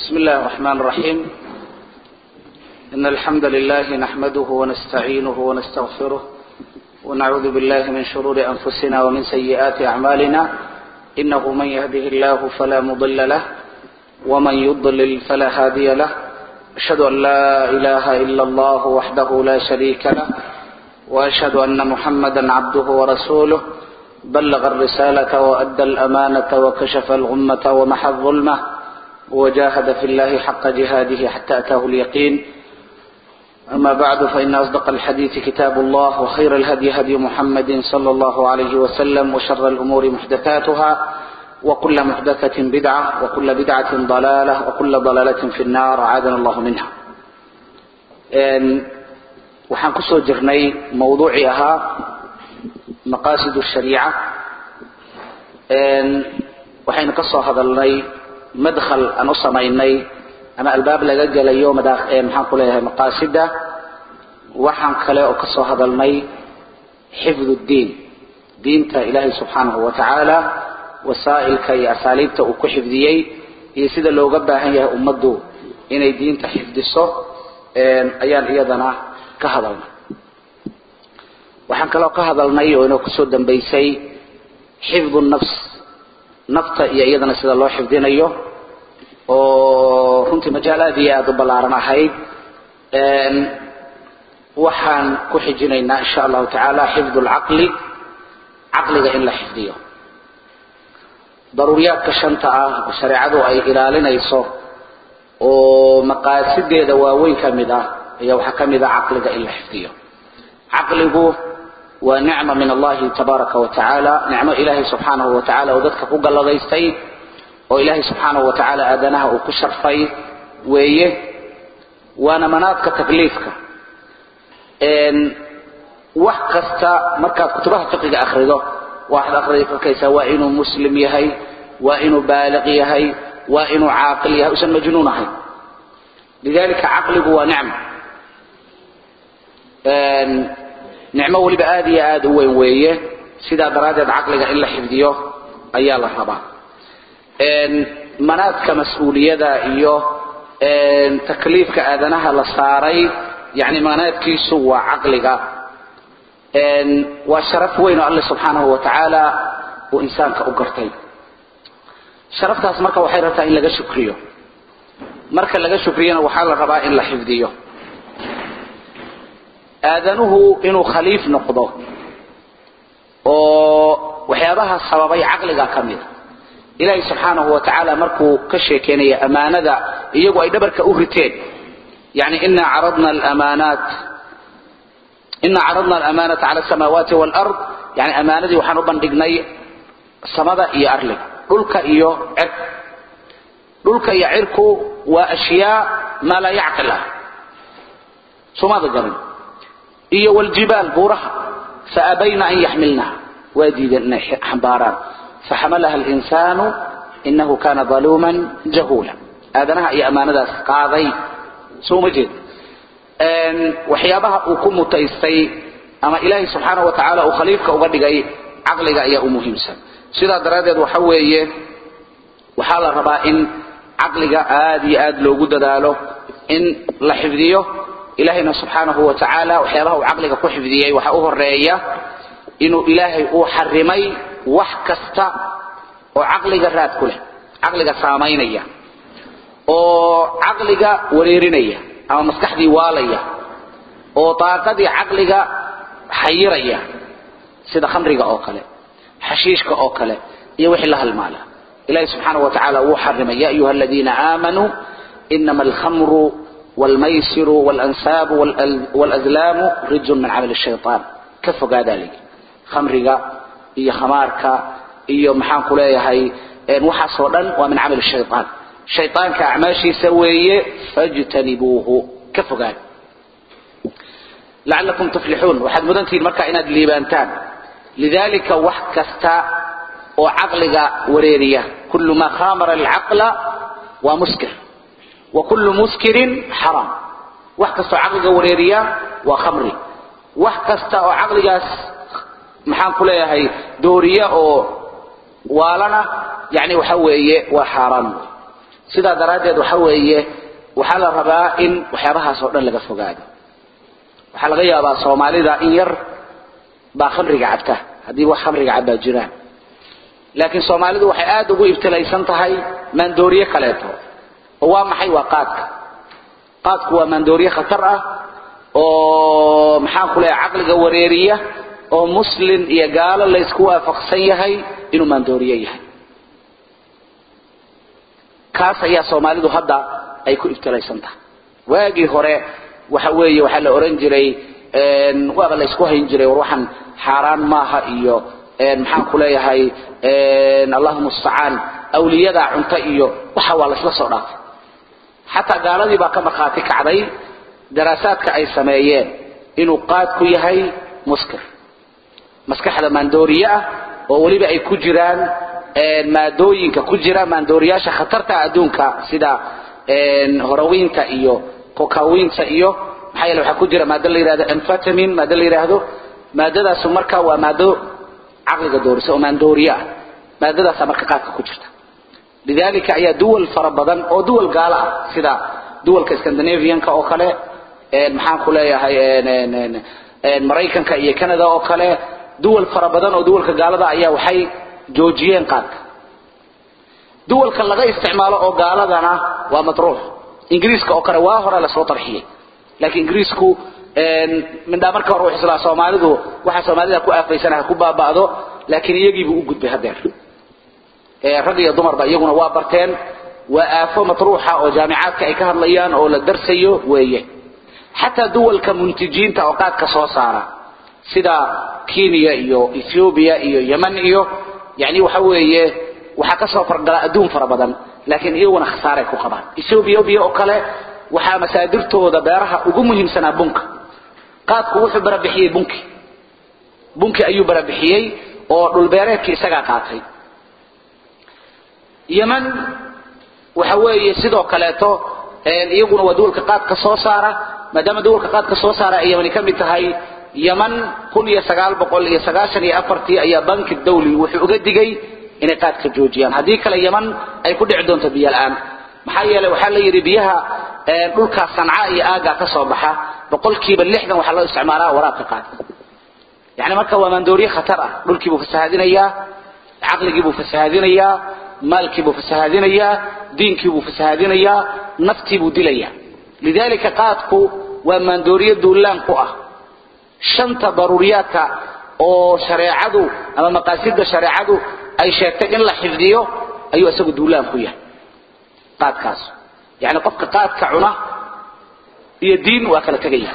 بسم الله الرحمن الرحيم إن الحمد لله نحمده ونستعينه ونستغفره ونعوذ بالله من شرور أنفسنا ومن سيئات أعمالنا إنه من يهده الله فلا مضل له ومن يضلل فلا هادي له أشهد أن لا إله إلا الله وحده لا شريك له وأشهد أن محمدا عبده ورسوله بلغ الرسالة وأدى الأمانة وكشف الغمة ومحى الظلمة وجاهد في الله حق جهاده حتى أتاه اليقين أما بعد فإن أصدق الحديث كتاب الله وخير الهدي هدي محمد صلى الله عليه وسلم وشر الأمور محدثاتها وكل محدثة بدعة وكل بدعة ضلالة وكل ضلالة في النار عادنا الله منها waxaan kusoo jirnay mawduucii ahaa maqaasid shariica waxaynu ka soo hadalnay madkhal aan u samaynay ama albaab laga gelayo maxaan ku leeyahay maqaasida waxaan kale oo ka soo hadalnay xifd diin diinta ilaahay subxaanahu wa tacaala wasaa'ilka iyo asaaliibta uu ku xifdiyey iyo sida looga baahan yahay ummaddu inay diinta xifdiso ayaan iyadana ka hadalnay waxaan kaloo ka hadalnay oo inoo kusoo dambaysay xifdu nafs nafta iyo iyadana sida loo xifdinayo oo runtii majaal aad iyo aada u ballaaran ahayd waxaan ku xijinaynaa insha allahu tacaala xifdu lcaqli caqliga in la xifdiyo daruuriyaadka shanta ah oo shareecadu ay ilaalinayso oo maqaasideeda waaweyn ka mid ah ayaa waxaa ka mid ah caqliga in la xifdiyo caqligu waa nicma min allahi tabaaraka wa tacaala nicmo ilaahay subxaanahu wa tacala oo dadka ku galladaystay oo ilaahay subxaanahu wa tacaala aadanaha uu ku sharfay weeye waana manaadka takliifka wax kasta markaad kutubaha fiqiga akrido waxaad arkaysaa waa inuu muslim yahay waa inuu baaliq yahay waa inuu caaqil yahay usan majnuun ahayn lidalika caqligu waa nicma nicmo weliba aada iyo aada u weyn weeye sidaa daraaddeed caqliga in la xifdiyo ayaa la rabaa manaadka mas-uuliyada iyo takliifka aadanaha la saaray yani manaadkiisu waa caqliga waa sharaf weyn oo alle subxaanahu wa tacaala uu insaanka u gartay sharaftaas marka waxay rabtaa in laga shukriyo marka laga shukriyana waxaa la rabaa in la xifdiyo aadanuhu inuu khaliif noqdo oo waxyaabaha sababay caqliga ka mida ilaahay subxaanahu wa tacaala markuu ka sheekeynaya amaanada iyagu ay dhabarka u riteen yani ina caradna alamaanaat ina caradna alamaanata cala asamaawaati waalard yani amaanadii waxaan u bandhignay samada iyo arliga dhulka iyo cirk dhulka iyo cirku waa ashyaa maa laa yacqil ah somaada garan iyo wljibaal buuraha faabayna an yaxmilnaha waa diideen inay xambaaraan faxamalaha linsaanu inahu kana aluuman jahuula aadanaha iyo ammaanadaas qaaday soo ma jeed waxyaabaha uu ku mutaystay ama ilaahay subxaana wa tacaala uu khaliifka uga dhigay caqliga ayaa u muhiimsan sidaa daraaddeed waxa weeye waxaa la rabaa in caqliga aada iyo aada loogu dadaalo in la xifdiyo ilaahayna subxaanahu wa tacaala waxyaabaha uu caqliga ku xifdiyey waxaa u horeeya inuu ilaahay uu xarimay wax kasta oo caqliga raad ku leh caqliga saamaynaya oo caqliga wareerinaya ama maskaxdii waalaya oo daaqadii caqliga xayiraya sida khamriga oo kale xashiishka oo kale iyo wixii la halmaala ilahay subxaanahu wa tacaala wuu xarimay ya ayuha aladiina aamanuu inama alkhamru والميسر والأنساب والأزلام رج من عمل الشيطان كفوا ذلك خمرك إيا خمارك إيا محان كليهي وحصوا ومن عمل الشيطان شيطان كأعماشي سويه فاجتنبوه كفوا ذلك لعلكم تفلحون وحد مدنتي المركة إناد ليبانتان لذلك وحكستا وعقلك وريرية كل ما خامر العقل ومسكر وكل مسكر حرام wax kasta oo caqliga wareeriya waa khamri wax kasta oo caqligaas maxaan ku leeyahay dooriya oo waalana yani waxa weeye waa xaaraan sidaa daraaddeed waxa weeye waxaa la rabaa in waxyaabahaas oo dhan laga fogaado waxaa laga yaabaa soomaalida in yar baa khamriga cabta haddii wax khamriga cabbaa jiraan laakiin soomaalidu waxay aada ugu ibtilaysan tahay maandooriye kaleeto oo waa maxay waa qaadka qaadku waa maandooriye khatar ah oo maxaan ku leeyahay caqliga wareeriya oo muslin iyo gaalo laysku waafaqsan yahay inuu maandooriye yahay kaas ayaa soomaalidu hadda ay ku ibtilaysan tahay waagii hore waxa weeye waxaa la oran jiray waaba la isku hayn jiray war waxaan xaaraan maaha iyo maxaan ku leeyahay allahuma mustacaan awliyada cunto iyo waxa waa laysla soo dhaafay xataa gaaladii baa ka markhaati kacday daraasaadka ay sameeyeen inuu qaadku yahay muskir maskaxda maandooriye ah oo weliba ay ku jiraan maadooyinka ku jira maandooriyaasha khatarta adduunka sida horowiinta iyo kokawinta iyo maxaa yeele waxaa ku jira maado la yidhahdo amfetamin maado la yidhaahdo maadadaasu marka waa maado caqliga doorisa oo maandooriye ah maadadaasa marka qaadka ku jirta lidalika ayaa duwal fara badan oo duwal gaalo ah sida duwalka scandinavianka oo kale maxaan ku leeyahay maraykanka iyo canada oo kale duwal fara badan oo duwalka gaalada ayaa waxay joojiyeen qaadka duwalka laga isticmaalo oo gaaladana waa matruux ingiriiska oo kale waa hore lasoo tarxiyey laakiin ingiriisku mindhaa marka hore wuxuu islaa soomaalidu waxa soomaalida ku aafaysan ha ku baaba'do laakiin iyagiibuu u gudbay haddeer rag iyo dumarba iyaguna waa barteen waa aafo matruuxa oo jaamicaadka ay ka hadlayaan oo la darsayo weeye xataa duwalka muntijiinta oo qaadka soo saara sida kenya iyo ethiopia iyo yemen iyo yani waxa weeye waxaa ka soo fargala adduun fara badan laakiin iyaguna khasaaray ku qabaan ethiopia oo kale waxaa masaadirtooda beeraha ugu muhiimsanaa bunka qaadku wuxuu barabixiyey bunki bunki ayuu barabixiyey oo dhulbeereedkii isagaa qaatay yemen waxa weeye sidoo kaleeto iyaguna waa duwalka qaadka soo saara maadaama duwalka qaadka soo saara ay yemani ka mid tahay yeman kun iyo sagaal boqol iyo sagaashan iyo afartii ayaa banki dawli wuxuu uga digay inay qaadka joojiyaan haddii kale yeman ay ku dhici doonto biyo la-aan maxaa yeelay waxaa la yidhi biyaha dhulkaas sanca iyo aagaa ka soo baxa boqolkiiba lixdan waxaa loo isticmaalaa waraabka qaadka yani marka waa maandooriye khatar ah dhulkiibuu fasahaadinayaa caqligiibuu fasahaadinayaa maalkiibuu fasahaadinayaa diinkiibuu fasahaadinayaa naftiibuu dilayaa lidalika qaadku waa maandooriye duulaan ku ah shanta daruuriyaadka oo shareecadu ama maqaasida shareecadu ay sheegtay in la xifdiyo ayuu isagu duulaan ku yahay qaadkaas yani qofka qaadka cuna iyo diin waa kala tegaya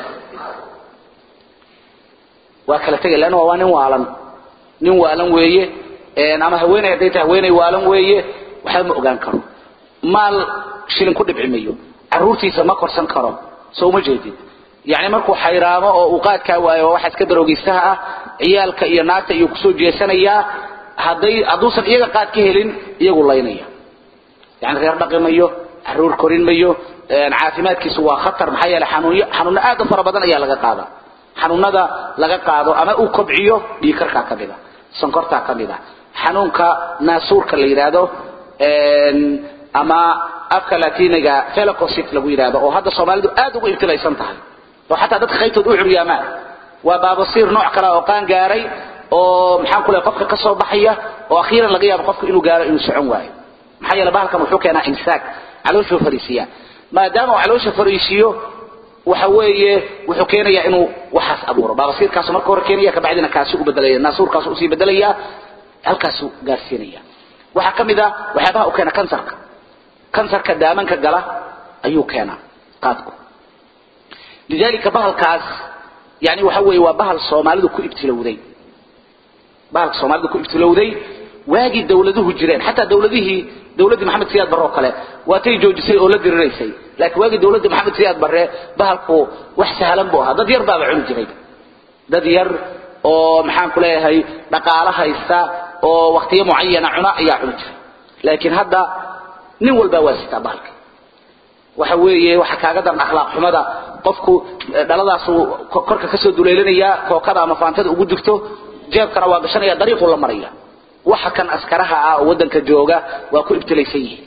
waa kala tegaya leanna waa nin waalan nin waalan weeye ama haweeney hadday tahay haweeney waalan weeye waxba ma ogaan karo maal shilin ku dhibci mayo caruurtiisa ma korsan karo soo uma jeedid yani markuu xayraamo oo uu qaadkaa waayo waxa iska daroogistaha ah ciyaalka iyo naagta iyuu kusoo jeesanayaa hadday hadduusan iyaga qaad ka helin iyagu laynaya yani reer dhaqi mayo caruur korin mayo caafimaadkiisu waa khatar maxaa yeele xanuunyo xanuuno aad u fara badan ayaa laga qaadaa xanuunada laga qaado ama uu kobciyo dhiikarkaa ka mida sonkortaa ka mida xanuunka naasuurka la yidhaahdo ama afka latiniga felocosit lagu yidhahdo oo hadda soomaalidu aad ugu ibtilaysan tahay oo xataa dadka qaybtood u curyaamaan waa baabasiir nooc kale oo qaan gaaray oo maxaan ku lehay qofka ka soo baxaya oo akhiiran laga yaabo qofka inuu gaaro inuu socon waayo maxaa yeele bahalkan wuxuu keenaa imsaak calooshuu fariisiyaa maadaama uu caloosha fariisiyo waxa weeye wuxuu keenayaa inuu waxaas abuuro baabasiirkaasu marka hore keenaya kabacdina kaasi u bedelaya naasuurkaasu usii bedelaya halkaasuu gaarsiinaya waxaa ka mid a waxyaabaha uu keena kansarka kansarka daamanka gala ayuu keenaa qaadku lidalika bahalkaas yani waxa weeye waa bahal soomaalidu ku ibtilowday bahalka soomaalidu ku ibtilowday waagii dawladuhu jireen xataa dawladihii dawladdii maxamed siyaad barre oo kale waatay joojisay oo la diriraysay laakiin waagii dawladdii maxamed siyaad barre bahalku wax sahlan buu ahaa dad yar baaba cuni jiray dad yar oo maxaan ku leeyahay dhaqaalo haysta oo waktiyo mucayana cuna ayaa cuni jiray laakiin hadda nin walbaa waa sitaa bahalka waxa weeye waxa kaaga daran akhlaaq xumada qofku dhaladaasuu korka kasoo duleelinaya kookada ama faantada ugu jirto jeebkana waa gashanaya dariiquu la maraya waxa kan askaraha ah oo waddanka jooga waa ku ibtilaysan yihiin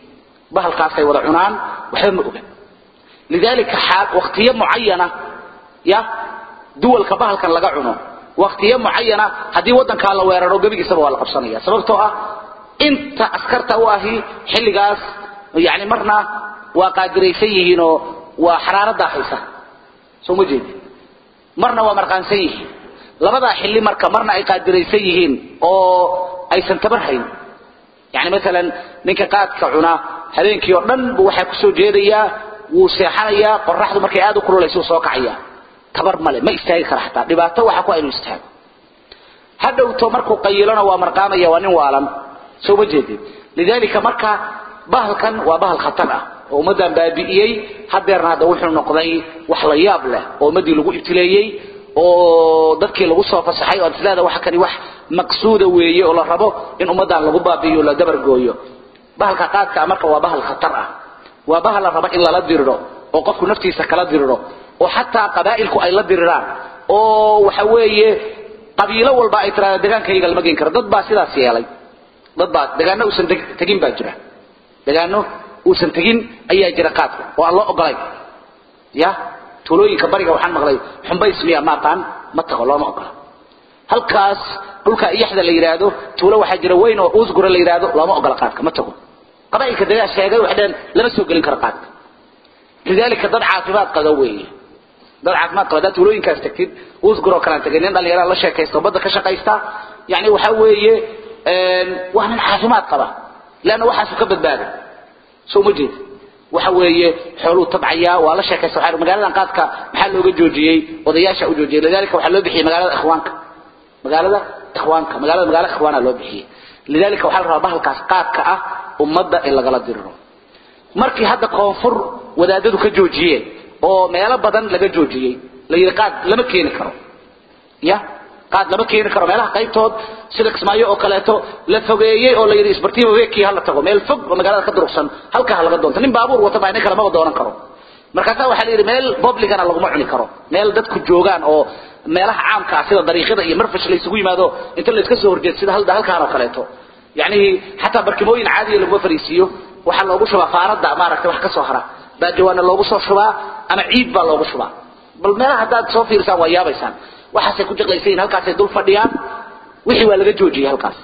bahalkaasay wada cunaan waxba ma oga lidalika xaal waqtiyo mucayana ya duwalka bahalkan laga cuno waqtiyo mucayana haddii waddankaa la weeraro gebigiisaba waa la qabsanaya sababtoo ah inta askarta u ahi xilligaas yani marna waa qaadiraysan yihiinoo waa xaraaradaa haysa soo ma jeedi marna waa marqaansan yihiin labadaa xilli marka marna ay qaadiraysan yihiin oo aysan tabar hayn yani maalan ninka qaadka cunaa habeenkii oo dhan bu waxaa kusoo jeedayaa wuu seexanayaa qoraxdu markay aad u kululaysa soo kacaya tabar male ma istaagi kara xataa dhibaato waxa ku inuu istaago hadhowto markuu qayilona waa marqaamaya waa nin waalan soo ma jeedid lidalika marka bahalkan waa bahal khatar ah oo ummaddan baabi'iyey hadeerna hadda wuxuu noqday wax la yaab leh oo ummaddii lagu ibtileeyey oo dadkii lagu soo fasaxay oo islaada waxa kani wax maqsuuda weeye oo la rabo in ummaddan lagu baabi'iyo la dabargooyo bahalka qaadka marka waa bahal khatar ah waa bahal la rabo in lala diriro oo qofku naftiisa kala diriro oo xataa qabaa'ilku ay la diriraan oo waxa weeye qabiilo walba ay tiraada degaankayga lama geen karo dad baa sidaas yeelay dad baa degaano uusan tegin baa jira degaano uusan tegin ayaa jira qaadka oo aan loo ogolay ya tuulooyinka bariga waxaan maqlay xumbays miya maaqaan ma tago looma ogola halkaas dhulka iyaxda la yidhaahdo tuulo waxaa jira weyn oo uusgura la yidhaahdo looma ogola qaadka ma tago qabaa'ilka degaa sheegay waxay dhaheen lama soo gelin karo qaadka lidalika dad caafimaad qaba weeye dad caafimaad qaba haddaad tuulooyinkaas tagtid uusguroo kalaan tegay nin dhallinyarada la sheekaysta badda ka shaqaysta yani waxa weeye waa nin caafimaad qaba leanna waxaasu ka badbaaday soo ma jeed waxa weeye xooluu tabcayaa waa la sheekaysta waxaa magaaladan qaadka maxaa looga joojiyey odayaasha u joojiyey lidalika waxaa loo bixiyey magaalada ikhwaanka magaalada ikhwaanka magaalada magaala ikhwaana loo bixiyey lidalika waxaa la rabaa bahalkaas qaadka ah ummadda in lagala diriro markii hadda koonfur wadaadadu ka joojiyeen oo meelo badan laga joojiyey la yidhi qaad lama keeni karo ya qaad lama keeni karo meelaha qaybtood sida kismaayo oo kaleeto la fogeeyey oo la yidhi isbartiiba weekii hala tago meel fog oo magaalada ka durugsan halkaa ha laga doonto nin baabuur wata baa nin kale maba doonan karo markaasaa waxaa la yidhi meel publicana laguma cuni karo meel dadku joogaan oo meelaha caamka ah sida dariiqyada iyo marfash la isugu yimaado inta la iska soo horjeed sida halkaan oo kaleeto yacni xataa barkimooyin caadiya laguma fariisiiyo waxaa loogu shubaa faanada maaragtay wax ka soo hara baa jawaana loogu soo shubaa ama ciid baa loogu shubaa bal meelaha haddaad soo fiirsaan waa yaabaysaan waxaasay ku jaqlaysayiin halkaasay dul fadhiyaan wixii waa laga joojiyey halkaas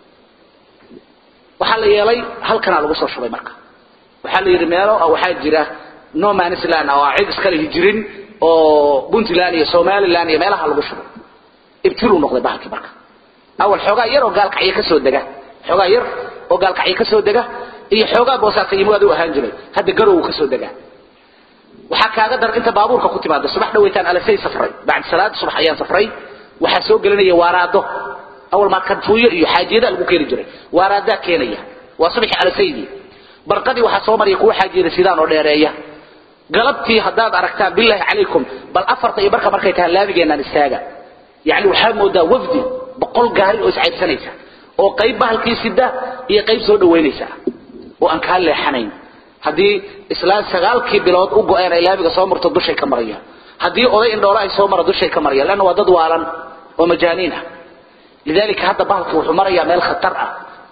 waxaa la yeelay halkanaa lagu soo shubay marka waxaa la yidhi meelo waxaa jira no manisland oo cid iskale hijirin oo puntland iyo somaliland iyo meelaha lagu shubay ibtiluu noqday bahalkii marka awal xoogaa yar oo gaalkacyo ka soo dega xoogaa yar oo gaalkacyo ka soo dega iyo xoogaa boosaasa yimaad u ahaan jiray hadda garow ka soo degaa waxaa kaaga dar inta baabuurka ku timaada subax dhaweytaan alasay safray bacd salaada subax ayaan safray waxaa soo gelinaya waaraado awal maa kanfuuyo iyo xaajiyada lagu keeni jiray waaraadaa keenaya waa subaxii alasaydii barqadii waxaa soo maraya kuwa xaajiyada sidaan oo dheereeya galabtii haddaad aragtaan bilaahi calaykum bal afarta iyo barka markay tahay laamigeenaan istaaga yacni waxaa moodaa wafdi boqol gaari oo iscaybsanaysa oo qayb bahalkii sida iyo qayb soo dhawaynaysa oo aan kaa leexanayn haddii islaan sagaalkii bilood u go-een ay laamiga soo marto dushay ka marayaan haddii oday indhoole ay soo mara dushay ka marayaan leanna waa dad waalan oo majaaniin ah lidalika hadda bahalka wuxuu marayaa meel khatar ah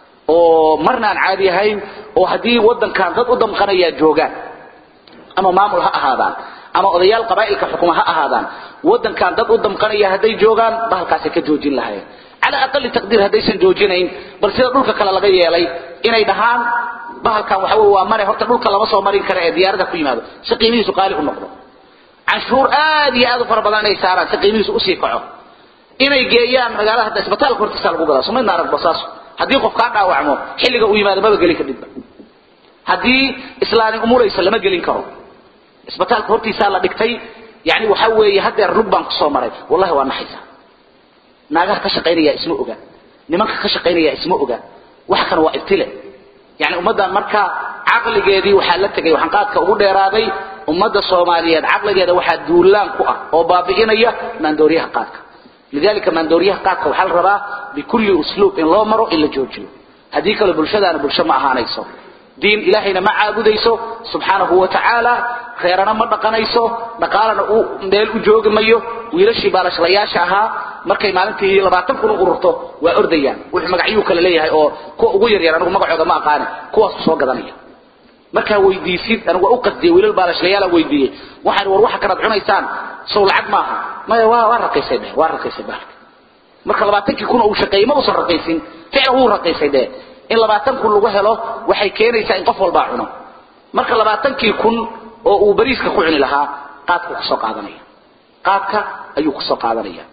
oo marna aan caadi ahayn oo haddii waddankan dad u damqanayaa joogaan ama maamul ha ahaadaan ama odayaal qabaa'ilka xukuma ha ahaadaan waddankan dad u damqanaya hadday joogaan bahalkaasay ka joojin lahayeen cala aqali taqdiir haddaysan joojinayn bal sida dhulka kale laga yeelay inay dhahaan bahalkan waxa wey waa mare horta dhulka lama soo marin kara ee diyaarada ku yimaado si qiimihiisu qaali u noqdo canshuur aad iyo aad u fara badan inay saaraan si qiimihiisu usii kaco inay geeyaan magaalada hadda isbitaalka hortiisa lagu gadaa sumaydna arag basaaso haddii qof kaa dhaawacmo xilliga uu yimaado maba gelin kadhibba haddii islaani umuraysa lama gelin karo isbitaalka hortiisaa la dhigtay yani waxa weeye haddeer lug baan kusoo maray wallahi waa naxaysa naagaha ka shaqaynaya isma oga nimanka ka shaqaynaya isma oga wax kan waa ibtile yani ummaddan marka caqligeedii waxaa la tegay waxaan qaadka ugu dheeraaday ummadda soomaaliyeed caqligeeda waxaa duulaan ku ah oo baabi'inaya maandooriyaha qaadka lidalika maandooriyaha qaadka waxaa la rabaa bikulli usluub in loo maro in la joojiyo haddii kale bulshadaana bulsho ma ahaanayso diin ilaahayna ma caabudayso subxaanahu wa tacaala reerana ma dhaqanayso dhaqaalana uu meel u joogi mayo wiilashii baalashlayaasha ahaa markay maalintii labaatan kun u ururto waa ordayaan wuxuu magacyuu kale leeyahay oo kuwa ugu yaryar anigu magacooda ma aqaani kuwaasu soo gadanaya markaa weydiisid anigu waa u qasdiyey wiilal baalashlayaala weydiiyey waxaan war waxa kanaad cunaysaan sow lacag maaha maya waa waa raqiisay dheh waa raqiisay baalka marka labaatankii kun uu shaqeeyey ma uusan raqiisin ficlan wuu raqiisay dheh in labaatan kun lagu helo waxay keenaysaa in qof walbaa cuno marka labaatankii kun oo uu bariiska ku cuni lahaa qaadku kusoo qaadanaya qaadka ayuu kusoo qaadanaya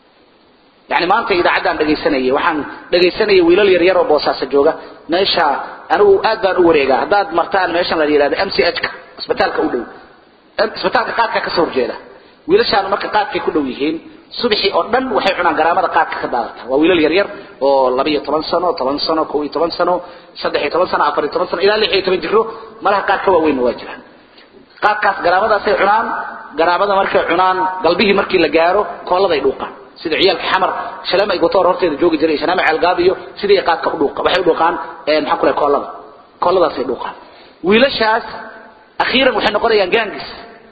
yani maanta idaacaddaan dhegaysanayay waxaan dhegaysanayay wiilal yaryar oo boosaaso jooga meesha anigu aad baan u wareegaa haddaad martaan meeshan la yidhahdo m c h ka isbitaalka u dhow isbitaalka qaadka ka soo horjeeda wiilashaanu marka qaadkay ku dhow yihiin subaxii oo dhan waxay cunaan garaamada qaadka ka daadata waa wiilal yaryar oo laba iyo toban sano toban sano kow iyo toban sano saddex iyo toban sano afar iyo toban sano ilaa lix iyo toban jiro malaha qaad ka waaweynna waa jiraan qaadkaas garaamadaasay cunaan garaamada markay cunaan galbihii markii la gaaro kooladay dhuuqaan sida ciyaalka xamar shalama gotoor horteeda joogi jiray shalama ceelgaabiyo sidii qaadka u dhuuqa waxay u dhuuqaan maxaa ku leeyahay koolada kooladaasay dhuuqaan wiilashaas akhiiran waxay noqonayaan gaangis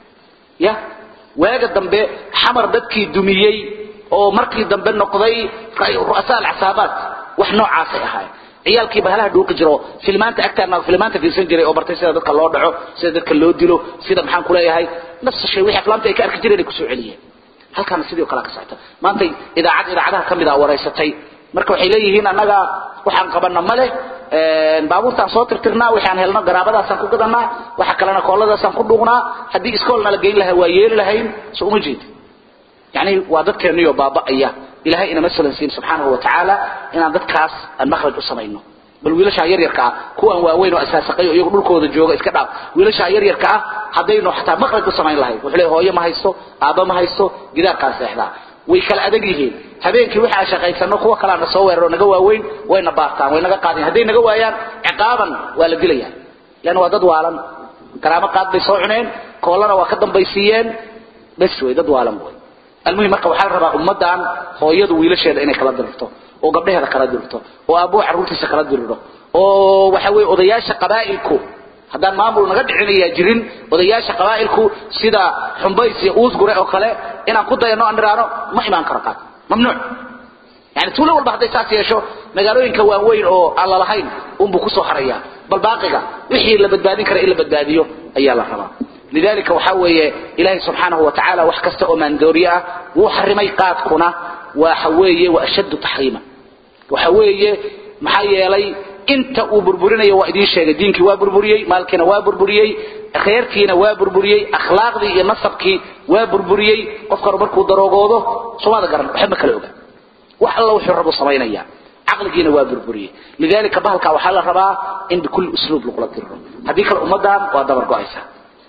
ya waaga dambe xamar dadkii dumiyey oo markii dambe noqday ru'asaa alcasaabaat wax noocaasay ahaayeen ciyaalkii bahalaha dhuuqi jiro filmaanta agtaana filmaanta fiirsan jiray oo bartay sida dadka loo dhaco sida dadka loo dilo sida maxaan ku leeyahay nafsa shay wixii aflaamta ay ka arki jireen ay kusoo celiyeen halkaana sidoo kale ka socota maanta idaacad idaacadaha ka mid ah wareysatay marka waxay leeyihiin annaga waxaan qabana male baabuurtaan soo tirtirnaa waxaan helno garaabadaasaan ku gadanaa waxa kalena kooladaasaan ku dhuuqnaa haddii iskoolna la geyn lahaa waa yeeli lahayn so uma jeedi yani waa dadkeeniyo baaba'aya ilahay inama salansiin subxaanahu wa tacaala inaan dadkaas aan makhraj u samayno bal wiilashaa yaryarka ah kuwan waaweyn oo asaasaqay oo iyagu dhulkooda jooga iska dhaaf wiilashaa yaryarka ah haddaynu xataa makhraj u samayn lahayn wuxuu leeyahay hooyo ma haysto aabba ma haysto gidaarkaan seexdaa way kala adag yihiin habeenkii wixii aan shaqaysano kuwa kalaa na soo weeraro naga waaweyn wayna baartaan way naga qaadeen hadday naga waayaan ciqaaban waa la dilayaa lan waa dad waalan garaamo qaad bay soo cuneen koolana waa ka dambaysiiyeen bes way dad waalan way almuhim marka waxaa la rabaa ummaddan hooyadu wiilasheeda inay kala dirirto oo gabdhaheeda kala dirirto oo aabbuhu carruurtiisa kala diriro oo waxa weeye odayaasha qabaa'ilku haddaan maamul naga dhicinayaa jirin odayaasha qabaa'ilku sida xumbays iyo uusgure oo kale inaan ku dayano aan dhiraano ma imaan karo qaad mamnuuc yani tuulo walba hadday saas yeesho magaalooyinka waaweyn oo aan lalahayn unbuu kusoo haraya bal baaqiga wixii la badbaadin kara in la badbaadiyo ayaa la rabaa lidalika waxaa weeye ilaahay subxaanahu wa tacaala wax kasta oo maandooriye ah wuu xarimay qaadkuna waxa weeye wa ashaddu taxriima waxa weeye maxaa yeelay inta uu burburinayo waa idiin sheegay diinkii waa burburiyey maalkiina waa burburiyey khayrkiina waa burburiyey akhlaaqdii iyo nasabkii waa burburiyey qofkanu markuu daroogoodo somaada garan waxba ma kala oga wax alla wuxuu rabu samaynaya caqligiina waa burburiyey lidalika bahalka waxaa la rabaa in bikulli usluub lagula diriro haddii kale ummaddan waa dabar go-aysa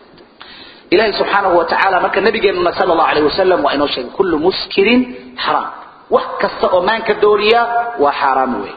ilahi subxaanahu wa tacaala marka nabigeenuna sal allahu alayh wasalam waa inoo sheegay kullu muskirin xaraam wax kasta oo maanka dooriya waa xaaraam wey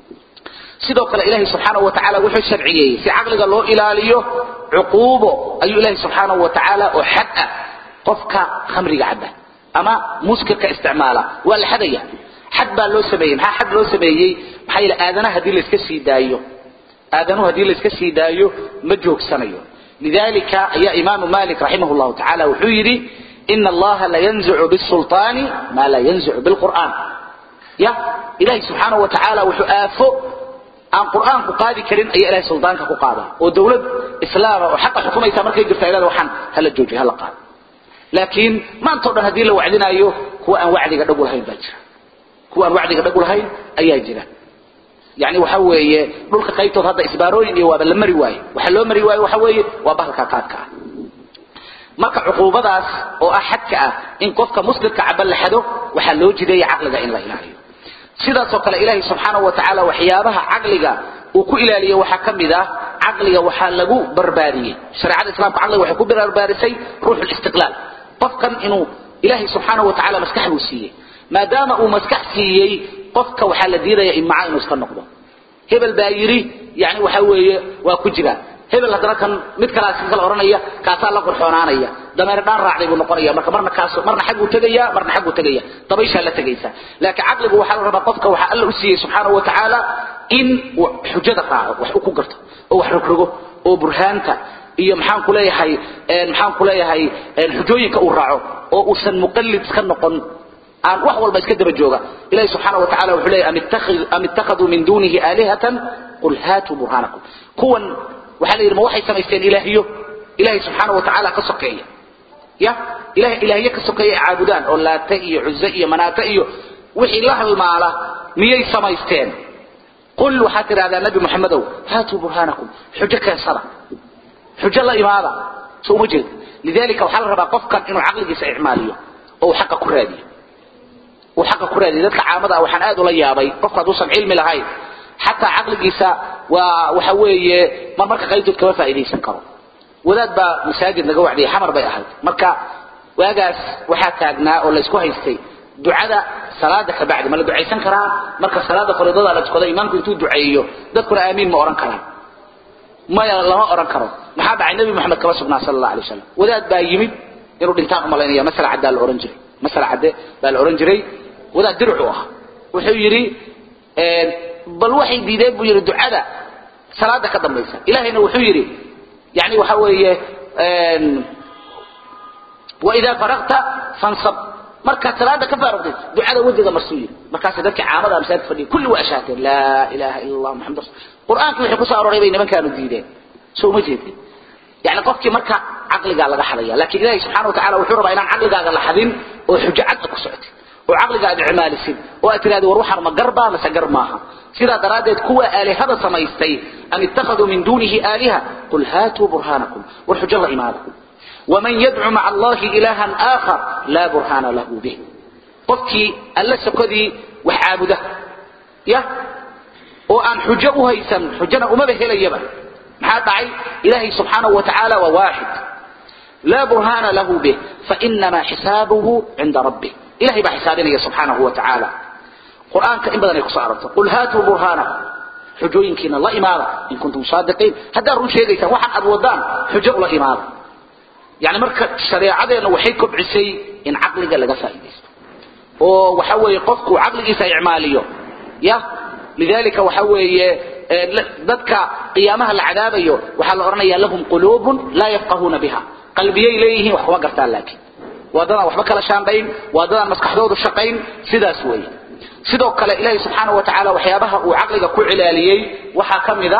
sidoo kale ilahi subxaanahu wa tacaala wuxuu sharciyeeyey si caqliga loo ilaaliyo cuquubo ayuu ilahi subxaanahu wa tacaala oo xad ah qofka khamriga cabba ama muskirka isticmaala waa la xadaya xad baa loo sameeyey maxaa xad loo sameeyey maxaa yeele aadanaha haddii layska sii daayo aadanuhu haddii layska sii daayo ma joogsanayo لذلك يا إمام مالك رحمه الله تعالى وحيري إن الله لا ينزع بالسلطان ما لا ينزع بالقرآن يا إلهي سبحانه وتعالى وحآفه عن قرآن قادي كريم أي إلهي سلطانك قادة ودولة إسلام وحق حكومة يتمر كي يجرت إلى وحن هل الجوجي هل قاد لكن ما انتظر هذه لو وعدنا أيه هو أن وعدي قد أقول هاي باجر هو أن وعدي قد أقول هاي أي جيران yani waxa weeye dhulka qaybtood hadda isbaarooyin iyo waaba la mari waaye waxa loo mari waaye waxa weeye waa bahalka qaadka ah marka cuquubadaas oo ah xadka ah in qofka muslimka caba la xado waxaa loo jideeya caqliga in la ilaaliyo sidaasoo kale ilaahay subxaanahu wa tacaala waxyaabaha caqliga uu ku ilaaliyo waxaa ka mid ah caqliga waxaa lagu barbaariyey shareecada islaamka caqliga waxay ku barbaarisay ruuxu listiqlaal qofkan inuu ilaahay subxaanahu wa tacaala maskax buu siiyey maadaama uu maskax siiyey qofka waxaa la diidaya imca inuu iska noqdo hebel baa yidhi yani waxa weeye waa ku jira hebel haddana kan mid kalaa si kala oranaya kaasaa la qurxoonaanaya dameer dhaan raacday buu noqonaya marka marna kaas marna xagguu tegaya marna xagguu tegaya dabayshaa la tegaysa laakiin caqligu waxaa la rabaa qofka waxaa alla u siiyey subxaanahu wa tacaala in uu xujada raaco wax uu ku garto oo wax rogrogo oo burhaanta iyo maxaan ku leeyahay maxaan ku leeyahay xujooyinka uu raaco oo uusan muqallid iska noqon aan wax walba iska daba jooga ilahi subxaana wa tacala wuxuu leeyahy am ittakhaduu min dunihi aalihatan qul haatuu burhaanakum kuwan waxaa la yidhi ma waxay samaysteen ilaahyo ilaahay subxaana wa tacaala ka sokeeya ya ilahay ilaahyo ka sokeeya ay caabudaan oo laata iyo cuze iyo manaata iyo wixii la halmaala miyay samaysteen qul waxaad tidhahdaa nabi maxamedow haatuu burhaanakum xujo keensada xujo la imaada so uma jeed lidalika waxaa la rabaa qofkan inuu caqligiisa icmaaliyo oo uu xaqa ku raadiyo uu xaqa ku raadiyo dadka caamada ah waxaan aad ula yaabay qofka hadduusan cilmi lahayn xataa caqligiisa waa waxa weeye mar marka qaybtood kama faa'iidaysan karo wadaad baa masaajid naga wacdiyay xamar bay ahayd marka waagaas waxaa taagnaa oo laysku haystay ducada salaada ka bacdi ma la ducaysan karaa marka salaada fariidada la tukado imaamku intuu duceeyo dadkuna aamiin ma oran karaan maya lama oran karo maxaa dhacay nabi maxamed kama sugnaa sala allah alay wasalam wadaad baa yimid inuu dhintaan u malaynaya masala caddaa la oran jiray masala cadde baa la oran jiray wadaad dircu ah wuxuu yidhi bal waxay diideen buu yidhi ducada salaada ka dambaysa ilahayna wuxuu yidhi yani waxa weeye waidaa faraqta fansab markaad salaada ka faaruqtay ducada wejiga marsuu yidhi markaasay dadkii caamada masaajidka fadhiya kulli waa ashaateen laa ilaha ila allah maxamad rasul qur'aankii wixii kusoo arooray bay nimankaanu diideen soo uma jeedin yani qofkii marka caqligaa laga xadaya laakiin ilahi subxana wa tacala wuxuu rabaa inaan caqligaaga la xadin oo xujo cadda ku socotay oo caqliga aad icmaalisid oo aad tirahdid war waxaan ma garbaa mase gar maaha sidaa daraaddeed kuwa aalihada samaystay am ittakhaduu min duunihi aaliha qul haatuu burhaanakum war xujo la imaada waman yadcu maca allahi ilaahan aakhar laa burhaana lahu bih qofkii alla sokodii wax caabuda ya oo aan xujo u haysan xujana umaba helayaba maxaa dhacay ilaahay subxaanahu wa tacaala waa waaxid laa burhaana lahu bih fainamaa xisaabuhu cinda rabbih ilahay baa xisaabinaya subxaanahu wa tacaala qur'aanka in badan ay kusoo arortay qul haatuu burhaanakum xujooyinkiina la imaada in kuntum saadiqiin haddaad run sheegaysaan waxaan aad wadaan xujo ula imaada yani marka shareecadeenna waxay kobcisay in caqliga laga faa'iidaysto oo waxa weeye qofku caqligiisa icmaaliyo ya lidalika waxa weeye dadka qiyaamaha la cadaabayo waxaa la odhanaya lahum quluubun laa yafqahuuna biha qalbiyay leeyihiin wax kuma gartaan laakiin waa dadaan waxba kala shaandhayn waa dadaan maskaxdoodu shaqayn sidaas weeye sidoo kale ilaahay subxaana wa tacaala waxyaabaha uu caqliga ku cilaaliyey waxaa ka mid a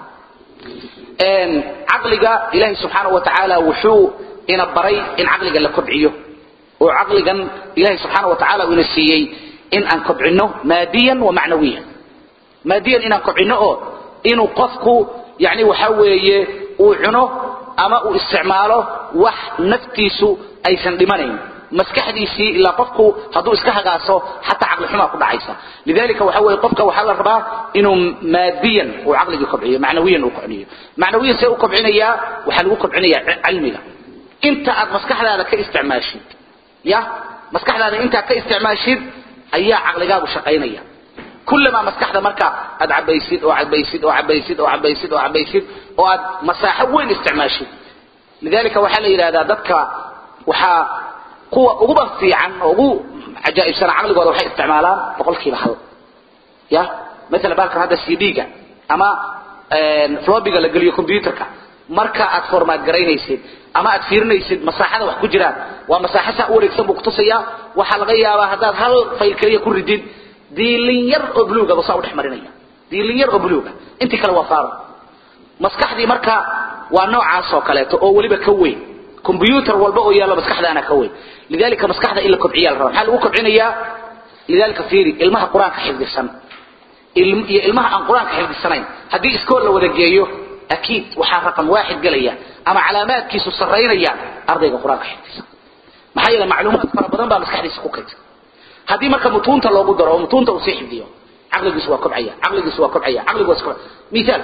caqliga ilaahay subxaana wa tacaala wuxuu ina baray in caqliga la kobciyo oo caqligan ilaahay subxaana wa tacaala uu ina siiyey in aan kobcino maadiyan wa macnawiyan maadiyan inaan kobcino oo inuu qofku yani waxa weeye uu cuno ama uu isticmaalo wax naftiisu aysan dhimanayn maskaxdiisii ilaa qofku hadduu iska hagaaso xataa caqli xumaa ku dhacaysa lidalika waxa weeye qofka waxaa la rabaa inuu maadiyan uu caqligii kobciyo macnawiyan uu kobciyo macnawiyan see u kobcinayaa waxaa lagu kobcinayaa cilmiga inta aad maskaxdaada ka isticmaashid ya maskaxdaada intaad ka isticmaashid ayaa caqligaagu shaqaynaya kullamaa maskaxda marka aad cabaysid oo cabaysid oo cabaysid oo cabaysid oo cabaysid oo aad masaaxo weyn isticmaashid lidalika waxaa la yidhahdaa dadka waxaa kuwa uguba fiican oo ugu cajaa'ibsana caqligooda waxay isticmaalaan boqolkiiba hal ya maala baalkan hadda c d-ga ama flobiga la geliyo combyuterka marka aad formaad garaynaysid ama aad fiirinaysid masaaxada wax ku jiraan waa masaaxo saa u wareegsan buu kutusaya waxaa laga yaabaa haddaad hal fayl keliya ku ridid diilin yar oo buluuga buu saa u dhex marinaya diilin yar oo buluuga intii kale waa faaro maskaxdii marka waa noocaas oo kaleeto oo weliba ka weyn combyuter walba oo yaallo maskaxdaana ka weyn lidalika maskaxda in la kobciya la raba maxaa lagu kobcinayaa lidalika fiiri ilmaha qur-aanka xifdisan iyo ilmaha aan qur-aanka xifdisanayn haddii iskool la wada geeyo akiid waxaa raqam waaxid gelaya ama calaamaadkiisu saraynayaan ardayga qur-aanka xifdisan maxaa yeele macluumaad fara badan baa maskaxdiisa ku kaydsan haddii marka mutuunta loogu daro oo mutuunta uu sii xifdiyo caqligiisu waa kobcaya caqligiisu waa kobcaya caqligu waa kobcaya misaal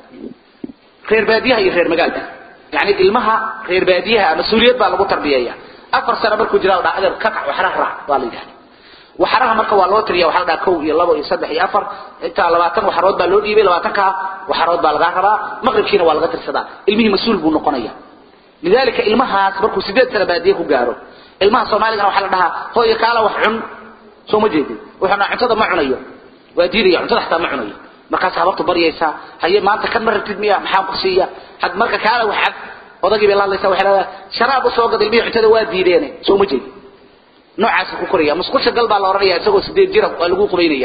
reer baadiyaha iyo reer magaalka yani ilmaha reer baadiyaha mas-uuliyad baa lagu tarbiyeeya afar sano markuu jira dhaa adeer ka kac waxraha raac baa la yidhahda waxraha marka waa loo tiriya waxaa la dhaha kow iyo labo iyo saddex iyo afar intaa labaatan waxarood baa loo dhiibay labaatanka waxarood baa lagaa rabaa maqribkiina waa laga tirsadaa ilmihii mas-uul buu noqonaya lidalika ilmahaas markuu sideed sano baadiye ku gaaro ilmaha soomaaligana waxaa la dhahaa hooyo kaala wax cun soo ma jeedin wuxuu dhaha cuntada ma cunayo waa diidaya cuntada xataa ma cunayo markaas habartu baryaysaa haye maanta kan ma rabtid miya maxaan ku siiya had marka kaala wax cab odagii bay laadlaysaa waxay leedahay sharaab u soo gad ilmihii cuntada waa diideene soo ma jeedin noocaasa ku koraya musqusha gal baa la odhanaya isagoo sideed jira waa lagu qubaynayaa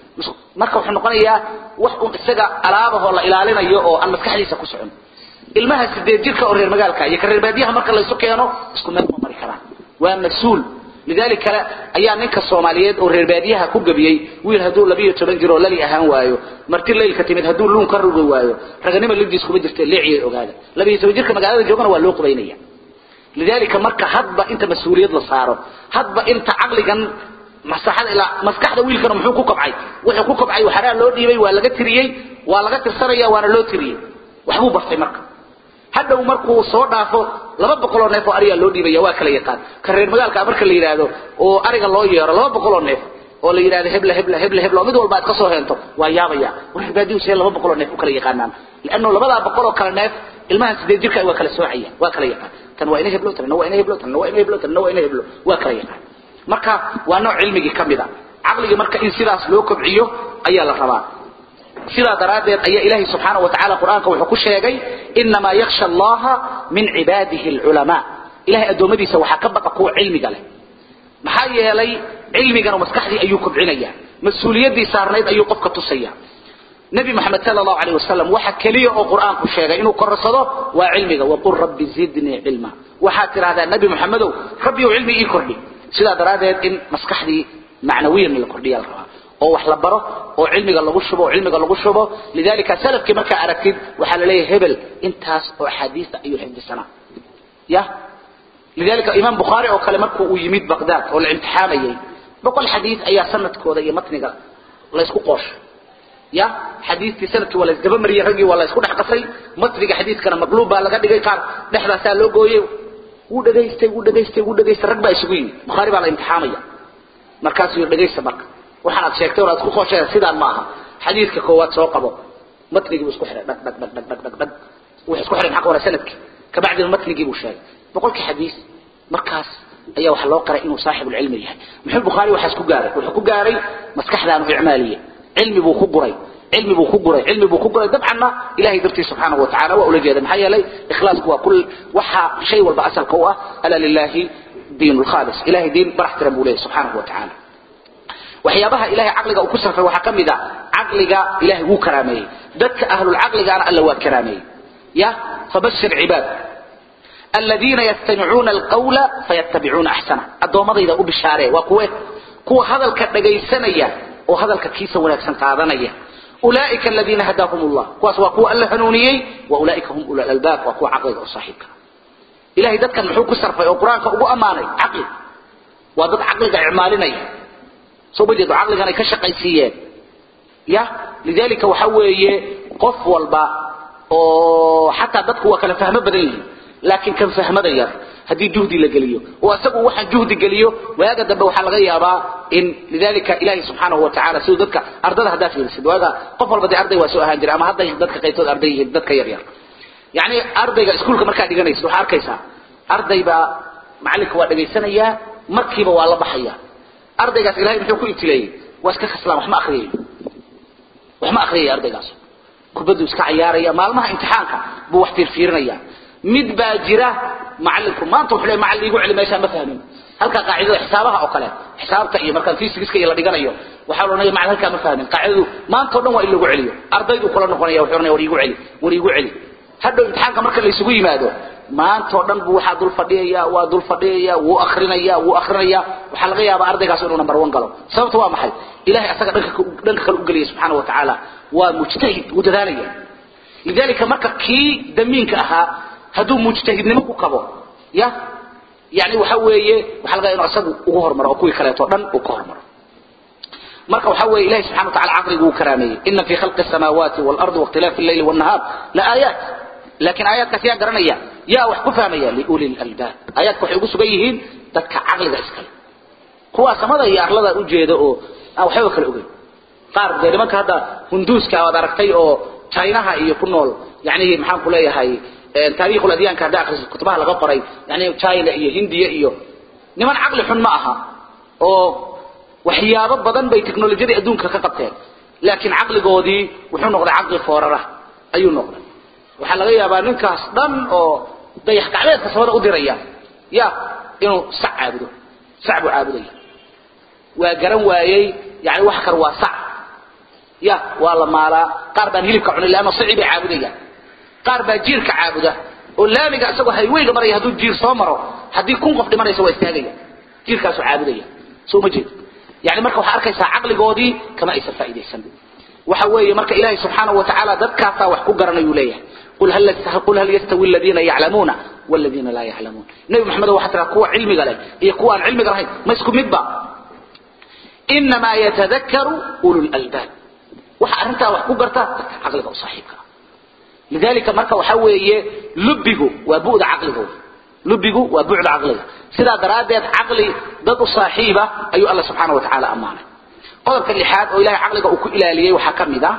marka wuxuu noqonayaa wax un isaga alaabahoo la ilaalinayo oo aan maskaxdiisa ku socon ilmaha sideed jirka oo reer magaalka iyo ka reer baadiyaha marka laysu keeno isku meel ma mari karaan waa mas-uul lidalik kale ayaa ninka soomaaliyeed oo reer baadiyaha ku gabiyey wiil hadduu labiyo toban jir oo lali ahaan waayo marti laylka timid hadduu luun ka rugi waayo raganimo libdiis kuma jirta leeciyay ogaada labiyo toban jirka magaalada joogana waa loo qubaynaya lidalika marka hadba inta mas-uuliyad la saaro hadba inta caqligan masaxada ilaa maskaxda wiilkana muxuu ku kobcay wuxuu ku kobcay waxaraa loo dhiibay waa laga tiriyey waa laga tirsanaya waana loo tiriyey waxbuu bartay marka hadhow markuu soo dhaafo laba boqoloo neef oo arigaa loo dhiibaya waa kala yaqaan ka reer magaalka marka la yidhaahdo oo ariga loo yeero laba boqoloo neef oo la yidhahdo hebla hebla hebla hebla oo mid walba aad ka soo heento waa yaabaya reer baadiyu see laba boqoloo neef u kala yaqaanaan lianno labadaa boqoloo kale neef ilmahan sideed jirka waa kala soocaya waa kala yaqaan tan waa ina heblo tanna waa ina heblo tanna waa ina heblo tanna waa ina heblo waa kala yaqaan marka waa nooc cilmigii ka mid a caqligii marka in sidaas loo kobciyo ayaa la rabaa sidaa daraaddeed ayaa ilaahay subxaanahu watacaala qur-aanka wuxuu ku sheegay inamaa yaksha allaha min cibaadihi alculamaa ilahay addoommadiisa waxaa ka baqa kuwa cilmiga leh maxaa yeelay cilmigana maskaxdii ayuu kobcinaya mas-uuliyaddii saarnayd ayuu qofka tusaya nabi maxamed sal allahu aleyh wasalam waxa keliya oo qur-aanku sheegay inuu korarsado waa cilmiga waqul rabbi zidnii cilma waxaad tidhahdaa nabi maxamedow rabbiyow cilmi ii kordhi sidaa daraaddeed in maskaxdii macnawiyan la kordhiya la rabaa oo wax la baro oo cilmiga lagu shubo oo cilmiga lagu shubo lidalika salafkii markaa aragtid waxaa la leeyahay hebel intaas oo axaadiista ayuu xifdisanaa ya lidalika imaam bukhaari oo kale markuu uu yimid baqdaad oo la imtixaamayay boqol xadiis ayaa sanadkooda iyo matniga laysku qooshay ya xadiistii sanadkii waa laysdaba mariyey raggii waa laysku dhex qasay matniga xadiiskana maqluub baa laga dhigay qaar dhexdaasaa loo gooyey wuu dhegaystay wuu dhegaystay wuu dhegaystay rag baa isugu yimid bukhaari baa la imtixaamaya markaasuu yidhi dhegaysta marka waxaan aad sheegtay oo aad ku qooshay sidaan ma aha xadiidka koowaad soo qabo matnigii buu isku xiray dhag dhag dhag dhag dhag dhag dhag wuxuu isku xiray maxaa ka hore sanadkii kabacdina matnigii buu sheegay boqolkii xadiis markaas ayaa waxa loo qaray inuu saaxibu cilmi yahay muxuu bukhaari waxaas ku gaaray wuxuu ku gaaray maskaxdaanu icmaaliye cilmi buu ku guray cilmi buu ku guray cilmi buu ku guray dabcanna ilahay dartii subxaanahu watacaala waa ula jeeda maxaa yeelay ikhlaasku waa kul waxa shay walba asalka u ah ala lilahi diin lkhaalis ilahay diin barax tiran buu leeyahy subxaanahu watacaala waxyaabaha ilahay caqliga uu ku sarfay waxaa ka mid a caqliga ilahay wuu karaameeyey dadka ahlulcaqligaana alla waa karaameeyey ya fabashir cibaad aladiina yastamicuuna alqawla fayattabicuuna axsana addoommadayda u bishaaree waa kuwe kuwa hadalka dhagaysanaya oo hadalka kiisa wanaagsan qaadanaya ulaaika aladiina hadaahum llah kuwaas waa kuwa alla hanuuniyey wa ulaaika hum ula albaab waa kuwa caqliga u saaxiibka ilahay dadkan muxuu ku sarfay oo qur-aanka ugu ammaanay caqli waa dad caqliga icmaalinaya soo ma jeedo caqligan ay ka shaqaysiiyeen ya lidalika waxa weeye qof walba oo xataa dadku waa kala fahmo badan yihiin laakiin kan fahmada yar haddii juhdi la geliyo oo isagu waxaan juhdi geliyo waaga dambe waxaa laga yaabaa in lidalika ilahi subxaanahu watacaala siduu dadka ardada haddaa fiirisid waaga qof walba dee arday waa soo ahaan jira ama hadday dadka qaybtood arday yihiin dadka yar yar yacni ardayga iskuulka markaa dhiganaysid waxaa arkaysaa arday baa macallinka waa dhegaysanayaa markiiba waa la baxaya ardaygaas ilahay muxuu ku ibtileeyey waa iska khaslaan wax ma akriyayo wax ma akriyaya ardaygaas kubaddu iska cayaaraya maalmaha imtixaanka buu wax fiirfiirinaya mid baa jira macallinku maanta wuxuu leeyahay macallin iigu celi meeshaan ma fahmin halka qaacidada xisaabaha oo kale xisaabta iyo markaan physics iyo la dhiganayo waxa la oranaya macallin halkaa ma fahmin qaacidadu maanta oo dhan waa in lagu celiyo ardaydu kula noqonaya wuxuu oranaya war iigu celi war iigu celi hadhow imtixaanka marka la isugu yimaado maanta oo dhan buu waxaa dul fadhiyaya waa dul fadhiyaya wuu akrinaya wuu akrinaya waxaa laga yaabaa ardaygaas inuu number one galo sababta waa maxay ilahay asaga dhanka dhanka kale u geliyay subxaana wa tacaala waa mujtahid wuu dadaalaya lidalika marka kii damiinka ahaa hadduu mujtahidnimo ku kabo ya yani waxa weeye waxaa laga inuu isagu ugu hormaro oo kuwii kaleeto dhan uu ka hormaro marka waxa weeye ilahi subxana wa tacala caqligu uu karaameeyey ina fi khalqi الsamaawaati wاlardi waاkhtilaafi اleyli wالnahaar laaayaat laakiin aayaadkaas yaa garanaya yaa wax ku fahmaya liuli lalbaab aayaadka waxay ugu sugan yihiin dadka caqliga iskale kuwaa samada iyo arlada ujeeda oo aan waxbaba kala ogeyn qaar dee nimanka hadda hunduuska waad aragtay oo chinaha iyo ku nool yani maxaan ku leeyahay taarikh adyaanka hadda akrisid kutubaha laga qoray yani china iyo hindiya iyo niman caqli xun ma aha oo waxyaabo badan bay technolojiyadii adduunka ka qabteen laakiin caqligoodii wuxuu noqday caqli foorara ayuu noqday waxaa laga yaabaa ninkaas dhan oo dayax gacmeedka samada u diraya ya inuu sac caabudo sac buu caabudaya waa garan waayey yani wax kar waa sac ya waa la maalaa qaar baan hilibka cunin leanna sici bay caabudayaan qaar baa jiirka caabuda oo laamiga isagoo hayweyga maraya hadduu jiir soo maro haddii kun qof dhimanaysa waa istaagaya jiirkaasuu caabudaya soo ma jeedo yani marka waxaa arkaysaa caqligoodii kama aysan faa'iidaysan waxa weeye marka ilaahay subxaanahu wa tacaala dadkaasaa wax ku garanayuu leeyahay qul hal qul hal yastawi aladiina yaclamuuna waladiina laa yaclamuun nebi maxamedo waxaa tiraa kuwa cilmiga leh iyo kuwa aan cilmiga lahayn ma isku midba inamaa yatadakaru ulu lalbaab waxa arrintaa wax ku garta dadka caqliga u saaxiibka ah lidalika marka waxa weeye lubigu waa bu'da caqliga lubigu waa bucda caqliga sidaa daraaddeed caqli dad u saaxiiba ayuu alla subxaana wa tacaala ammaanay qodobka lixaad oo ilahay caqliga uu ku ilaaliyey waxaa ka mid ah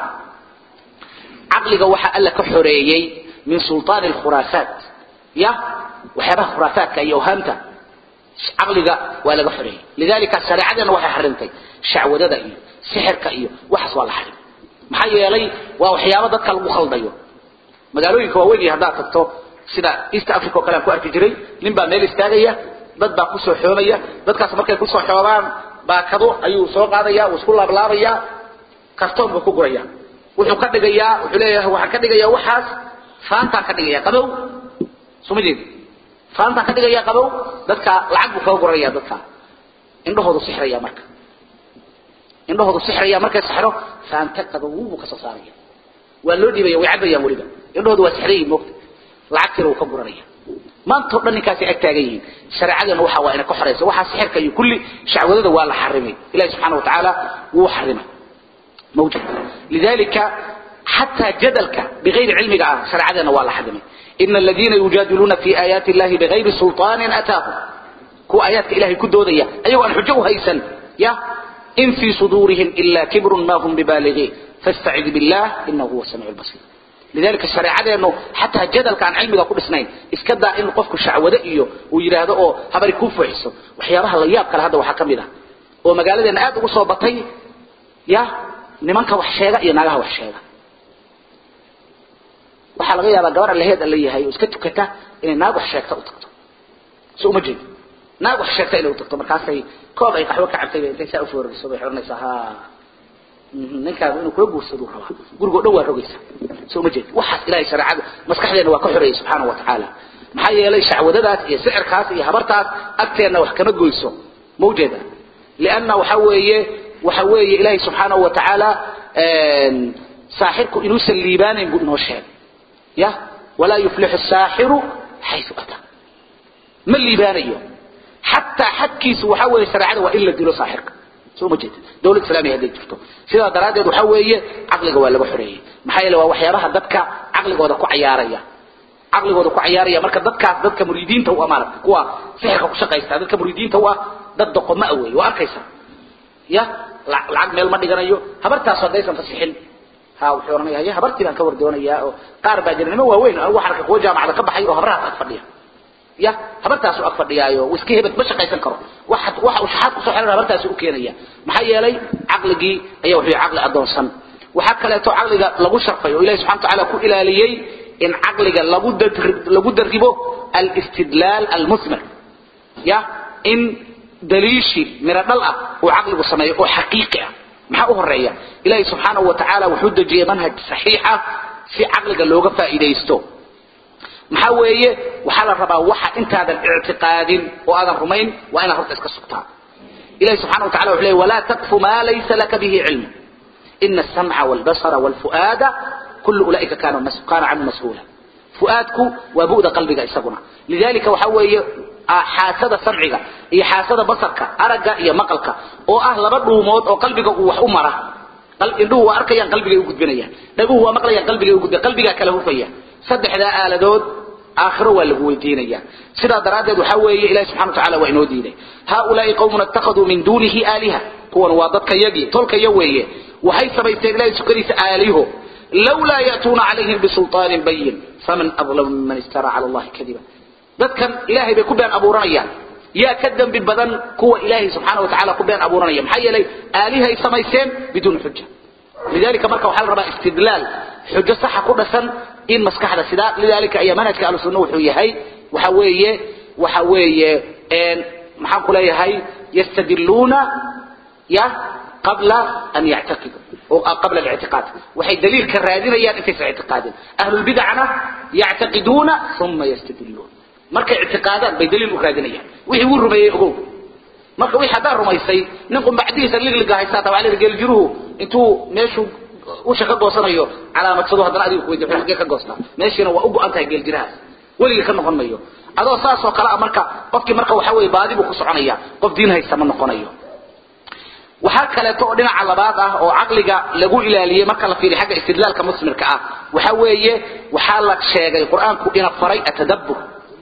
caqliga waxa alla ka xoreeyey min sulطaani alkhuraafaat ya waxyaabaha khuraafaadka iyo awhaamta caqliga waa laga xoreeyey lidalika shareecadeenna waxay xarimtay shacwadada iyo sixirka iyo waxaas waa la xarim maxaa yeelay waa waxyaabo dadka lagu khaldayo magaalooyinka waaweyn iyo haddaad tagto sida east africa oo kale aan ku arki jiray nin baa meel istaagaya dad baa kusoo xoomaya dadkaas markay kusoo xoobaan baakado ayuu soo qaadaya wuu isku laablaabaya kartoon buu ku guraya wuxuu ka dhigayaa wuxuu leeyahay waxaan ka dhigayaa waxaas faantaan ka dhigaya qabow suma jeed faantaan ka dhigaya qabow dadka lacag buu kaga guraya dadka indhahoodu sixraya marka indhahoodu sixraya markay saxro faanta qabow buu ka soo saaraya waa loo dhiibaya way cabayaan weliba indhahoodu waa sixrayiin moogta lacagtiina wuu ka guranaya maanta o dhan ninkaasay ag taagan yihiin shareecadeenna waxa waa ina ka xoraysa waxaa sixirka iyo kulli shacwadada waa la xarimay ilahi subxana wa tacaala wuu xarimay mawjud lidalika xataa jadalka bigayri cilmiga ah shareecadeenna waa la xarimay ina aladiina yujaadiluuna fi aayaati illahi bigayri sulطaanin ataahum kuwa aayaadka ilahay ku doodaya ayagoo aan xujo u haysan ya in fii suduurihim ila kibrun ma hum bibaaligiin fastacid billah inahu huwa samiic lbasiir lidalika shareecadeenu xataa jadalka aan cilmiga ku dhisnayn iska daa in qofku shacwado iyo uu yidhaahdo oo habari kuu fuuxiso waxyaabaha la yaab kale hadda waxaa ka mid ah oo magaaladeena aad ugu soo batay ya nimanka wax sheega iyo naagaha wax sheega waxaa laga yaabaa gabar allaheed alla yahay oo iska tukata inay naag wax sheegta u tagto so uma jeedo naag wax sheegta inay u tagto markaasay koob ay qaxwo ka cabtay intay saa ufoorariso bay xoranaysaa ha ninkaaba inuu kula guursadu rabaa gurigoo dhan waa rogaysa soo ma jeed waxaas ilahay shareecada maskaxdeena waa ka xoreeyey subxaana wa tacaala maxaa yeelay shacwadadaas iyo sicirkaas iyo habartaas agteenna wax kama goyso ma ujeeda lianna waxa weeye waxa weeye ilaahay subxaanahu wa tacaala saaxirku inuusan liibaanayn buu inoo sheegay ya walaa yuflixu saaxiru xayu ata ma liibaanayo xataa xadkiisu waxa weeye shareecada waa in la dilo saaxirka soo ma jeeda dawlad islaamiya hadday jirto sidaa daraaddeed waxa weeye caqliga waa laga xoreeyey maxaa yeele waa waxyaabaha dadka caqligooda ku cayaaraya caqligooda ku cayaaraya marka dadkaas dadka muriidiinta u ah maaragta kuwa sixirka ku shaqaysta dadka muriidiinta u ah dad doqoma ah weeye waa arkaysa ya lacag meel ma dhiganayo habartaas haddaysan fasixin ha wuxuu oranaya haye habartii baan ka war doonayaa oo qaar baa jira nimo waaweyn anigu waxaan arkay kuwa jaamacada ka baxay oo habrahaas ag fadhiya ya habartaasu ag fadhiyaayo iska hebed ma shaqaysan karo waxa waxa uu shaxaad kusoo xiran habartaasi u keenaya maxaa yeelay caqligii ayaa wuxuu caqli adoonsan waxaa kaleeto caqliga lagu sharfay oo ilahi subxana watacaala ku ilaaliyey in caqliga lagu lagu daribo alistidlaal almusmir ya in daliishi miro dhal ah uu caqligu sameeyo oo xaqiiqi ah maxaa u horeeya ilahi subxaanahu wa tacaala wuxuu dejiyey manhaj saxiixa si caqliga looga faa'iidaysto maxaa weeye waxaa la rabaa waxa intaadan ictiqaadin oo aadan rumayn waa inaad horta iska sugtaa ilahi subxana wa tacala wuxuu leey walaa taqfu maa laysa laka bihi cilmu ina asamca walbasara walfu'aada kullu ulaa'ika kaana kaana canhu mas-uula fu'aadku waa bu'da qalbiga isaguna lidalika waxa weeye xaasada samciga iyo xaasada basarka aragga iyo maqalka oo ah laba dhuumood oo qalbiga uu wax u mara indhuhu waa arkayaan qalbigay u gudbinayaan dhaguhu waa maqlayaan qalbigay u gudbin qalbigaa kala hufaya saddexdaa aaladood aakhiro waa lagu weydiinaya sidaa daraaddeed waxaa weeye ilahi subxana wa tacala waa inoo diiday haaulaai qawmun ittakhaduu min duunihi aaliha kuwan waa dadka yagii tolkaya weeye waxay samaysteen ilahay sukadiisa aaliho lawlaa ya'tuuna calayhim bisulطaanin bayin faman adlamu miman iftara cala allahi kadiba dadkan ilahay bay ku been abuuranayaan yaa ka dembi badan kuwa ilaahay subxaana wa tacala ku been abuuranaya maxaa yeelay aalihay samaysteen biduuni xuja lidalika marka waxaa la rabaa istidlaal xujo saxa ku dhasan in maskaxda sidaa lidalika ayaa manhajka ahlusunna wuxuu yahay waxa weeye waxa weeye maxaan ku leeyahay yastadiluuna ya qabla an yactaqiduu qabla الاعtiqاad waxay daliilka raadinayaan intaysan اعtiqaadin ahlu الbidcna yactaqiduuna uma ystadiluun markay اعtiqaadaan bay daliil u raadinayaan wixii wuu rumeeyey ogow marka wixii haddaa rumaysay nin qumbacdihiisa ligliga haystaa tabaa la geeljiruhu intuu meeshuu usha ka goosanayo calaamadsado haddana adiga kuweydiy wuxuu xaggee ka goostaa meeshiina waa u go-an tahay geeljirahaas weligii ka noqon mayo adoo saasoo kale ah marka qofkii marka waxa weeye baadi buu ku soconaya qof diin haysta ma noqonayo waxaa kaleeto oo dhinaca labaad ah oo caqliga lagu ilaaliyey marka la fiiriyo xagga istidlaalka musmirka ah waxa weeye waxaa la sheegay qur-aanku ina faray atadabbur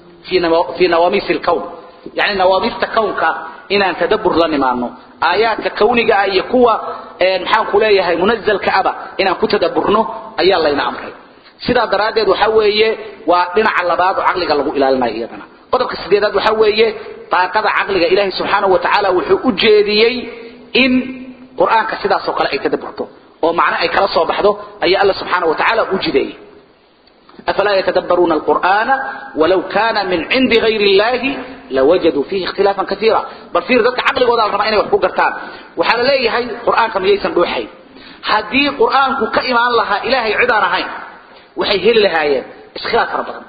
fi nawaamiisi lkown yani nawaamiista kownka inaan tadabbur la nimaano aayaadka kawniga ah iyo kuwa maxaan ku leeyahay munazalka aba inaan ku tadabburno ayaa layna amray sidaa daraaddeed waxa weeye waa dhinaca labaad oo caqliga lagu ilaalinayo iyadana qodobka sideedaad waxa weeye daaqada caqliga ilaahay subxaanahu wa tacaala wuxuu u jeediyey in qur-aanka sidaasoo kale ay tadabburto oo macno ay kala soo baxdo ayaa alla subxaanahu wa tacaala u jideeyey أفلا يتدبرون القرآن ولو كان من عند غير الله لوجدوا فيه اختلافا كثيرا بل في ذلك عقل وضع الرمائن وحقوق قرطان وحال ليه هاي قرآن كم ييسن روحي هدي قرآن كإيمان لها إلهي عدان هاي وحي هل لها اسخلاف ربضا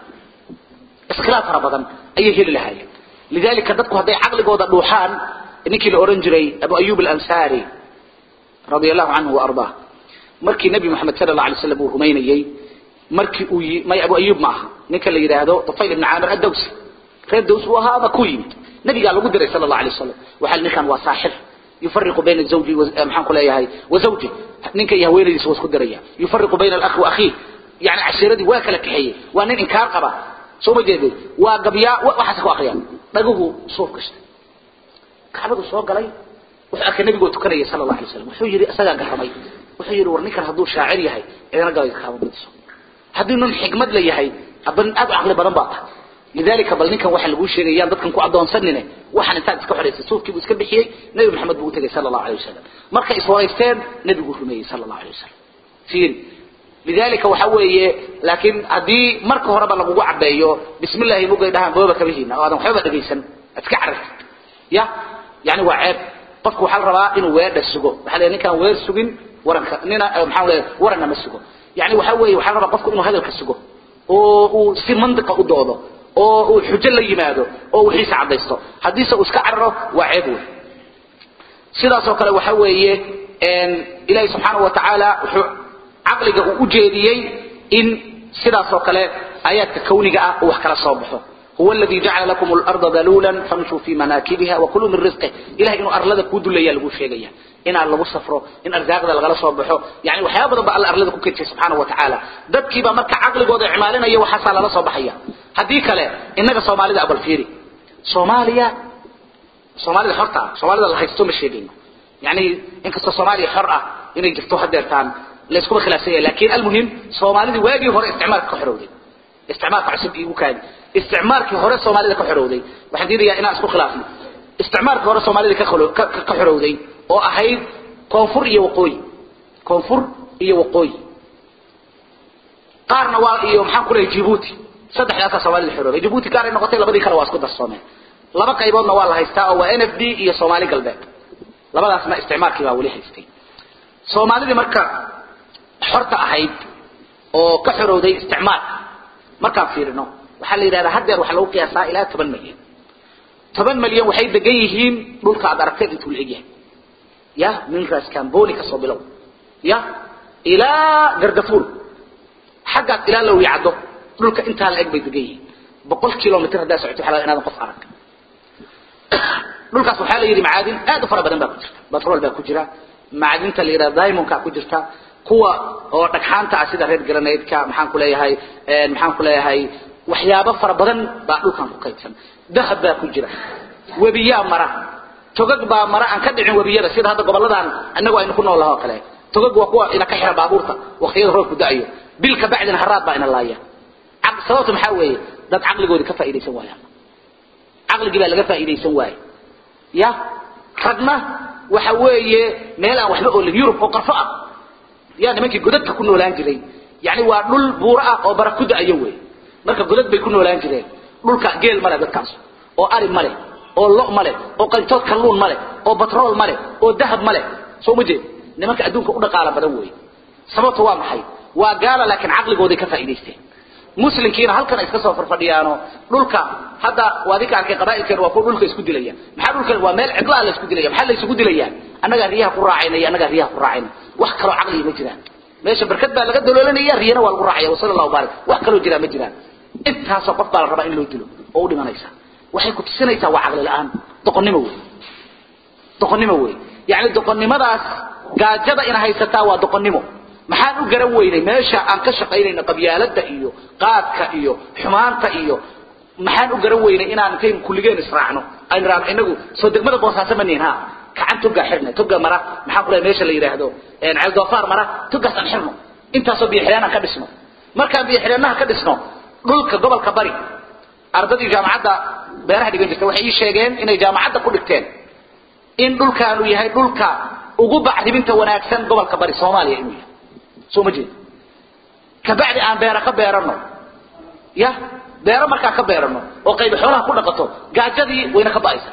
اسخلاف ربضا أي هل لها لذلك ذلك هدي عقل وضع روحان نكي الأورنجري أبو أيوب الأنساري رضي الله عنه وأرضاه مركي نبي محمد صلى الله عليه وسلم وهمينيي markii uu may abu ayub maaha ninka la yiraahdo tufayl ibn amir ad-dawsi reer daws uu ahaa ku yimid nabiga lagu diray sallallahu alayhi wasallam waxa ninkan waa saaxir يفرق بين الزوج ومحن كل ياهي وزوجه نينك يا ويلي سو اسكو دريا يفرق بين الاخ واخيه يعني عشيرتي waa kala kaxeeyay waa nin inkaar qaba soo ma jeeday waa gabiya waxa ku akhriyan dhaguhu soo kashtay kaabadu soo galay wuxuu arkay nabigu tukanayay sallallahu alayhi wasallam wuxuu yiri asaga garamay wuxuu yiri war ninkan haduu shaacir yahay idana galay kaabadu haddii nin xigmad la yahay aban aad aqli badan baa tahay lidalika bal ninkan waxa lagu sheegayaan dadkan ku adoonsanine waxaan intaad iska xoreysay suufkii buu iska bixiyey nabi maxamed buu u tagay sallallahu alayhi wasallam markay iswareysteen nabigu rumeeyey sallallahu alayhi wasallam fiir lidalika waxa weeye laakiin haddii marka horeba lagugu cabeeyo bismillahi mugay dhahaan booba kabihiina oo aadan waxba dhageysan iska carartid ya yani waa ceeb qofku waxaa la rabaa inuu weedha sugo waxaa la ninkaan weer sugin waranka nina maxaa leeyahay waranna ma sugo يعني waxa weeye waxa raba qofku inuu hadalka sugo oo uu si mantiqa u doodo oo uu xujo la yimaado oo wixii cadaysto hadii uu iska carro waa ceeb weey sidaas oo kale waxa weeye een ilaahay subhanahu wa ta'ala wuxuu aqliga u jeediyay in sidaas oo kale ayadka kawniga ah wax kala soo baxo هو الذي جعل لكم الأرض ذلولا فامشوا في مناكبها وكلوا من رزقه إلهي إنه أرلد كود ليا لغو شيغيا إن الله سفره إن أرزاق ذا لغلا صبحه يعني وحياة بدن بقى الله أرلد كوكيت سبحانه وتعالى ددكي با مركا عقل قوضي عمالنا يو حسا للا صبحيا هديك له إنك صومالي أبو الفيري صوماليا صوماليا حرطة صوماليا الله يستوم الشيغين يعني إنك صوماليا حرأة إنه يجفتو حديرتان ليسكو خلافية لكن المهم صوماليا واجي هو استعمار كحرودي استعمار عصب إيقو كان isticmaalkii hore Soomaalida ka xorowday waxaan diidayaa inaan isku khilaafno isticmaalkii hore Soomaalida ka kholo ka xorowday oo ahayd koonfur iyo waqooyi koonfur iyo waqooyi qaarna waa iyo maxaan ku leeyahay Djibouti saddexdaas Soomaalida xorowday Djibouti qaar ay noqotay labadii kale waa isku darsoomeen laba qayboodna waa la haystaa oo waa NFD iyo Soomaali galbeed labadaasna isticmaalkii baa wali haystay Soomaalida marka xorta ahayd oo ka xorowday isticmaal markaan fiirino waxaa la yidhahdaa haddeer waxaa lagu qiyaasaa ilaa toban milyan toban milyan waxay degan yihiin dhulka aad aragteen intuu la egyahay ya min raas camboni kasoo bilow ya ilaa gardafuul xaggaas ilaa la wiyacdo dhulka intaa la eg bay degan yihiin boqol kilomitr haddaa socoto waxaa laga inaadan qof arag dhulkaas waxaa la yidhi macaadin aad u fara badan baa ku jirta batrool baa ku jira macdinta la yidhahda diamondka ku jirta kuwa oo dhagxaanta ah sida reer granadeka maxaan ku leeyahay maxaan ku leeyahay waxyaabo fara badan baa dhulkan ku kaydsan dahab baa ku jira webiyaa mara togag baa mara aan ka dhicin webiyada sida hadda goboladan annagu aynu ku nool lahaa oo kale togag waa kuwa ina ka xira baabuurta waqtiyada roobku da'ayo bilka bacdina haraad baa ina laaya sababta maxaa weeye dad caqligoodii ka faa'iidaysan waayaan caqligii baa laga faa'iidaysan waaye ya ragna waxa weeye meel aan waxba oolin yurub oo qarfo ah yaa nimankii godadka ku noolaan jiray yani waa dhul buuro ah oo bara ku da'ayo weeye marka godad bay ku noolaan jireen dhulka geel male dadkaas oo ari male oo lo male oo qayntood kalluun male oo batrool male oo dahab male soo ma jeed nimanka adduunka u dhaqaala badan weeye sababtu waa maxay waa gaala laakiin caqligooday ka faa'iidaysteen muslimkiina halkan ay iska soo farfadhiyaano dhulka hadda waa adinka arkay qabaa'ilkeena waa kuwa dhulka isku dilaya maxaa dhulka waa meel cidlaa la isku dilaya maxaa la isugu dilayaa annagaa riyaha ku raacayna iyo annagaa riyaha ku raacayna wax kaloo caqliga ma jiraan meesha barkad baa laga daloolanaya riyana waa lagu raacaya wasala allahu baarik wax kaloo jiraa ma jiraan intaasoo qof baa la rabaa in loo dilo oo u dhimanaysa waxay ku tusinaysaa waa caqli la-aan doqonnimo wey doqonnimo wey yacni doqonnimadaas gaajada in haysataa waa doqonnimo maxaan u garan weynay meesha aan ka shaqaynayno qabyaalada iyo qaadka iyo xumaanta iyo maxaan u garan weynay inaan intayn kulligeen israacno aynu raano inagu soo degmada boosaaso ma nihin ha gacan togaa xirna toga mara maxaan ku lehay meesha la yidhaahdo ceeldoofaar mara togaas aan xirno intaasoo biyoxidhaan aan ka dhisno markaan biyoxidhaanaha ka dhisno dhulka gobolka bari ardadii jaamacadda beeraha dhigan jirta waxay ii sheegeen inay jaamacadda ku dhigteen in dhulkaanu yahay dhulka ugu bacriminta wanaagsan gobolka bari soomaaliya inuu yahay soo ma jeed kabacdi aan beera ka beerano ya beero markaa ka beerano oo qayb xoolaha ku dhaqato gaajadii wayna ka ba'aysa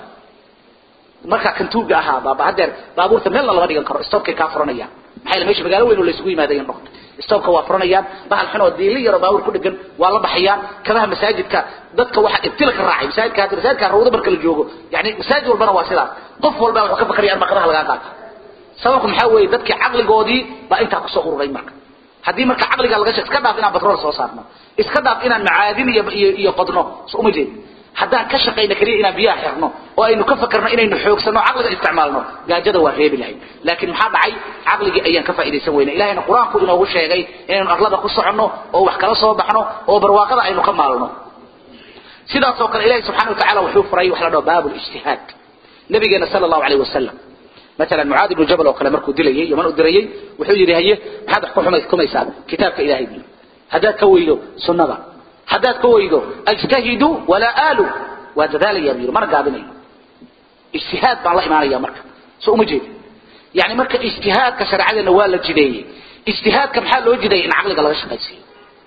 markaa kantuuga ahaa baaba hadeer baabuurta meelna lama dhigan karo stobkay kaa furanayaan maxaa meesha magaalo weyn oo laysugu yimaadayan dhaqto stobka waa furanayaan bahal xun oo diili yaroo baabuur ku dhegan waa la baxayaan kabaha masaajidka dadka waxa ibtila ka raacay masaajidka hadda masaajidka rawda marka la joogo yani masaajid walbana waa sidaas qof walba wuxuu ka fakaraya in kabaha lagaa qaato sababku maxaa weeye dadkii caqligoodii baa intaa kusoo ururay marka haddii marka caqliga laga iska dhaaf inaan batrool soo saarno iska dhaaf inaan macaadin iyo iyo, iyo qodno so uma jeed haddaan ka shaqayno keliya inaan biyaha xirno oo aynu ka fakarno inaynu xoogsano caqliga isticmaalno gaajada waa reebi lahayd laakiin maxaa dhacay caqligii ayaan ka faa'iidaysan weyna ilahayna qur-aanku inoogu sheegay inaynu arlada ku soconno oo wax kala soo baxno oo barwaaqada aynu ka maalno sidaas oo kale ilahi subxana watacaala wuxuu furay wax la dhaho baabu lijtihaad nabigeena sala allahu alayh wasalam مثلا معاذ بن جبل وكلا مركو دليي يمن ادريي وحو يري هي maxaad wax ku xumays kumaysaa kitaabka ilaahay bii hadaad ka weydo sunnada hadaad ka weydo ajtahidu wala alu waa dadaalaya biir mar gaabinayo ijtihaad baan la imaanaya marka soo uma jeed yani marka ijtihaadka sharciyada waa la jideeyay ijtihaadka maxaa loo jideeyay in caqliga laga shaqaysiyo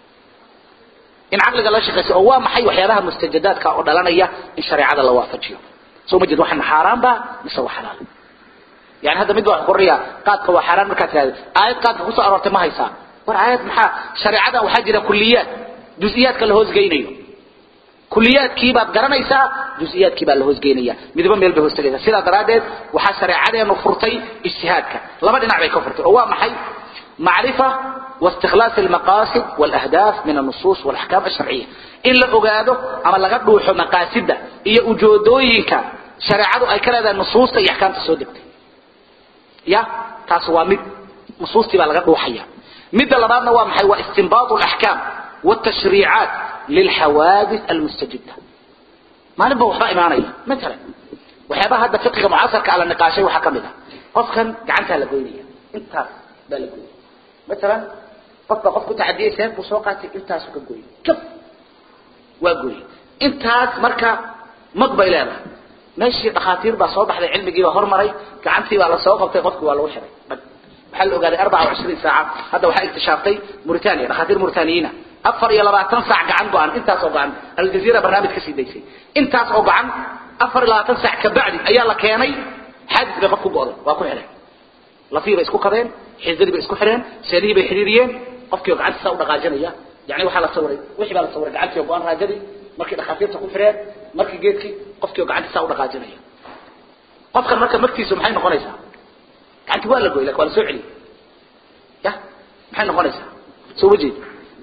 in caqliga laga shaqaysiyo oo waa maxay waxyaabaha mustajadaadka oo dhalanaya in shareecada la waafajiyo soo uma jeed waxaan xaaraan ba mise waa xalaal يعني هذا مد واحد قرية قاد كوا حرام مركز هذا آيات قاد كوسا أرورت ما هيسا ور آيات محا شريعة وحاجة كليات جزئيات كالهوز جينيو كليات كيبا قرنيسا جزئيات كيبا الهوز جينيا مدبا ميل بهوز تجيسا سيدا درادت وحا شريعة نفرتي اجتهادك لما دي نعبي كفرتي هو محي معرفة واستخلاص المقاصد والأهداف من النصوص والأحكام الشرعية إلا أقاده أما لقد روح مقاصد إيا أجودوينك شريعة أي كلا النصوص تي أحكام تسودكتي يا تاس waa mid nusuustii baa laga dhuuxaya midda labaadna waa maxay waa istinbaatu alaxkaam والتشريعات للحوادث المستجدة ما نبغى وحبا إيمانية مثلا وحبا هذا فقه معاصر على النقاشين وحكمها قفكا قعنتها لقوينية انت بالقوينية مثلا قفك قفك تعديه سيف وسوقاتي انت سوق قوي كف وقوي انت مركا مقبل لها ماشي دخاتير با soo baxday cilmigii baa hormaray gacantii baa la soo qabtay qofkii waa lagu xiray waxa la ogaaday 24 saac hadda waxa iktishaftay Mauritania dhakhaatiir Mauritaniina afar iyo labaatan saac gacan go'an intaas oo go'an Al Jazeera barnaamij ka sii daysay intaas oo go'an afar iyo labaatan saac ka bacdi ayaa la keenay xadis bay qofku go'day waa ku xiray lafii bay isku qabeen xididii bay isku xireen seelihii bay xiriiriyeen qofkii gacantiisa u dhaqaajinaya yani waxa la sawiray wixii baa la sawiray gacantii go'an raajadii markii dhakhaatiirta ku xireen markii geedkii qofkii gacantiisa u dhaqaajinaya qofkan marka markiisu maxay noqonaysaa gacanti waa la gooyay laakiin waa la soo celiyay ya maxay noqonaysaa soo wajeed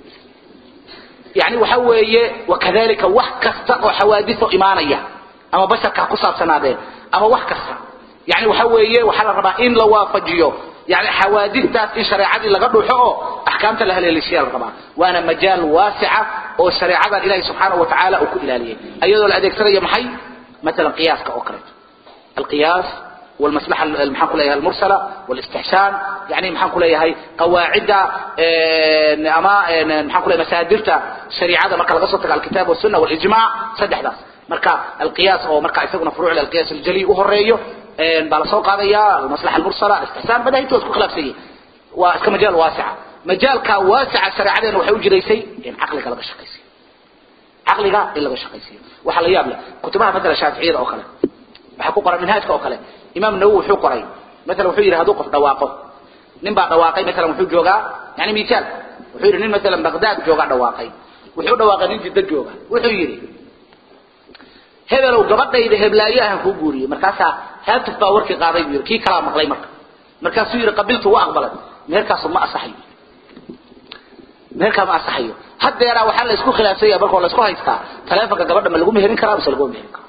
يعني waxa weeye wakadalika wax kasta oo xawaadis oo imaanaya ama basharka ku saabsanaadeen ama wax kasta يعني waxa weeye waxa la rabaa in la waafajiyo يعني حوادثtaas in shareecadii laga dhuuxo oo ahkaamta la haleelishiya la rabaa waana majaal waasica oo shareecada ilaahay subhanahu wa ta'ala uu ku ilaaliyay ayadoo la adeegsanayo maxay مثلا قياسك oo kale القياس والمصلحة المحن كلها المرسلة والاستحسان يعني محن كلها هي قواعد أما محن كلها مسادرة شريعة مركا لقصتك على الكتاب والسنة والإجماع صدح ذا مركا القياس أو مركا يسقنا فروع القياس الجلي وهريه بلا سوق هذا المصلحة المرسلة الاستحسان بدأ يتوسك خلاف سيء وكمجال واسع مجال كواسع شريعة وحيوج ليسي يعني عقلك لغا شقيسي عقلك إلا بشقيسي وحلا يابلا كتبها مثلا شافعية أو خلا waxa ku qoran manhajka oo kale imaam nawawi wuxuu qoray mesela wuxuu yiraahdo qof dhawaaqo nin baa dhawaaqay maalan wuxuu joogaa yani misaal wuxuu yidhi nin maalan baghdad joogaa dhawaaqay wuxuu dhawaaqay nin jiddo jooga wuxuu yidhi hebelow gabadhayda heblaayo ahan kuu guuriyey markaasaa haatuf baa warkii qaaday buu yidhi kii kalaa maqlay marka markaasuu yidhi qabiltu waa aqbalay meherkaasu ma asaxayo meherkaa ma asaxayo haddeeraa waxaa la isku khilaafsanya markoo la isku haystaa taleefonka gabadha ma lagu meherin karaa mise laguma meherin karo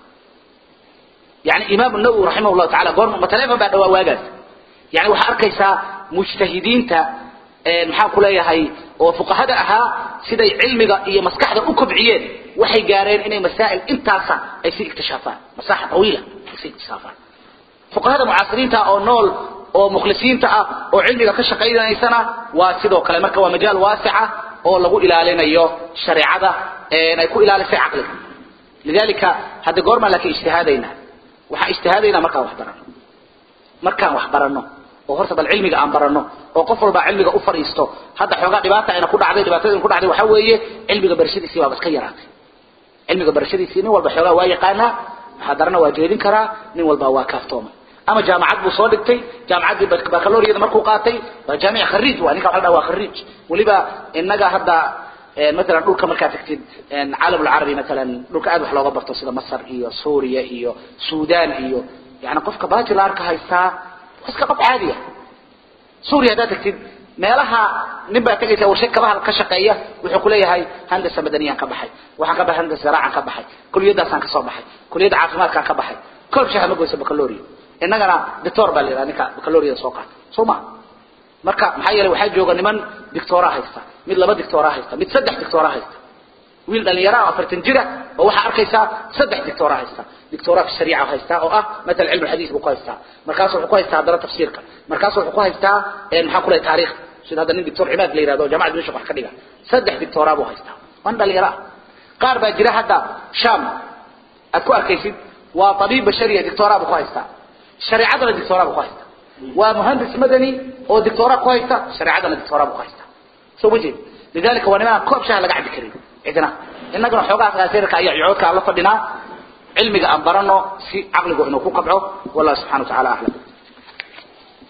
yani imaam nawowi raximah llahu tacala goorma ma taleefon baa dhawaa waagaas yani waxaa arkaysaa mujtahidiinta maxaan ku leeyahay oo fuqahada ahaa siday cilmiga iyo maskaxda u kobciyeen waxay gaareen inay masaa'il intaasa ay si iktishaafaan masaaxa tawiila ay si iktishaafaan fuqahada mucaasiriinta oo nool oo mukhlisiinta ah oo cilmiga ka shaqaynaysana waa sidoo kale marka waa majaal waasica oo lagu ilaalinayo shareecada ay ku ilaalisay caqliga lidalika hadda goormaa laakiin ijtihaadaynaa waxaan ijtihaadaynaa markaan wax barano markaan wax barano oo horta bal cilmiga aan barano oo qof walba cilmiga u fadhiisto hadda xoogaa dhibaata ayna ku dhacday dhibaatada ku dhacday waxaa weeye cilmiga barashadiisii baaba iska yaraatay cilmiga barashadiisii nin walba xoogaa waa yaqaanaa muxaadarana waa jeedin karaa nin walba waa kaaftoomay ama jaamacad buu soo dhigtay jaamacaddii baccaloriyada markuu qaatay waa jaamic khariij waa ninka waxa la waa khariij weliba innaga hadda مثلا dhulka markaa tagtid caalam العربي مثلا dhulka aad wax looga barto sida Masar iyo Suuriya iyo Suudaan iyo yani qofka bachelorka haystaa iska qof caadi ah Suuriya hada tagtid meelaha nin baa tagaysa warshad kabaha ka shaqeeya wuxuu ku leeyahay handasa madaniyan ka baxay waxaan ka baxay handasa zaraacan ka baxay kuliyadaasaan ka soo baxay kuliyada caafimaadkaan ka baxay kolb shaha ma goysa baccalaureate innagana doctor baa la yidhaha ninka baccalaureate soo qaata soo ma marka maxaa yeelay waxaa jooga niman dictora haysta mid laba dictora haysta mid saddex dictora haysta wiil dhalinyaro ah afartan jira oo waxaa arkaysaa saddex dictora haysta dictora fi shariica haysta oo ah matal cilmu xadiis buu ku haystaa markaas wuxuu ku haystaa haddana tafsiirka markaas wuxuu ku haystaa maxaa ku leeyahay taariikh sida hadda nin dictor cimaad la yidhahdo jaamacad dimashq wax ka dhiga saddex dictora buu haystaa waan dhalinyaro ah qaar baa jira hadda sham aad ku arkaysid waa tabiib bashariya dictora buu ku haystaa shareecadana dictora buu ku haystaa waa muhandis madani oo dictora ku haysta shareecadana dictora buu ku haystaa soo ma jeed lidalika waa nimaan koob shaha laga cabbi karin cidna innagana xoogaas aasirka iyo ciyoodka la fadhinaa cilmiga aan barano si caqligu inuu ku kabco wallahu subhanahu wa ta'ala a'lam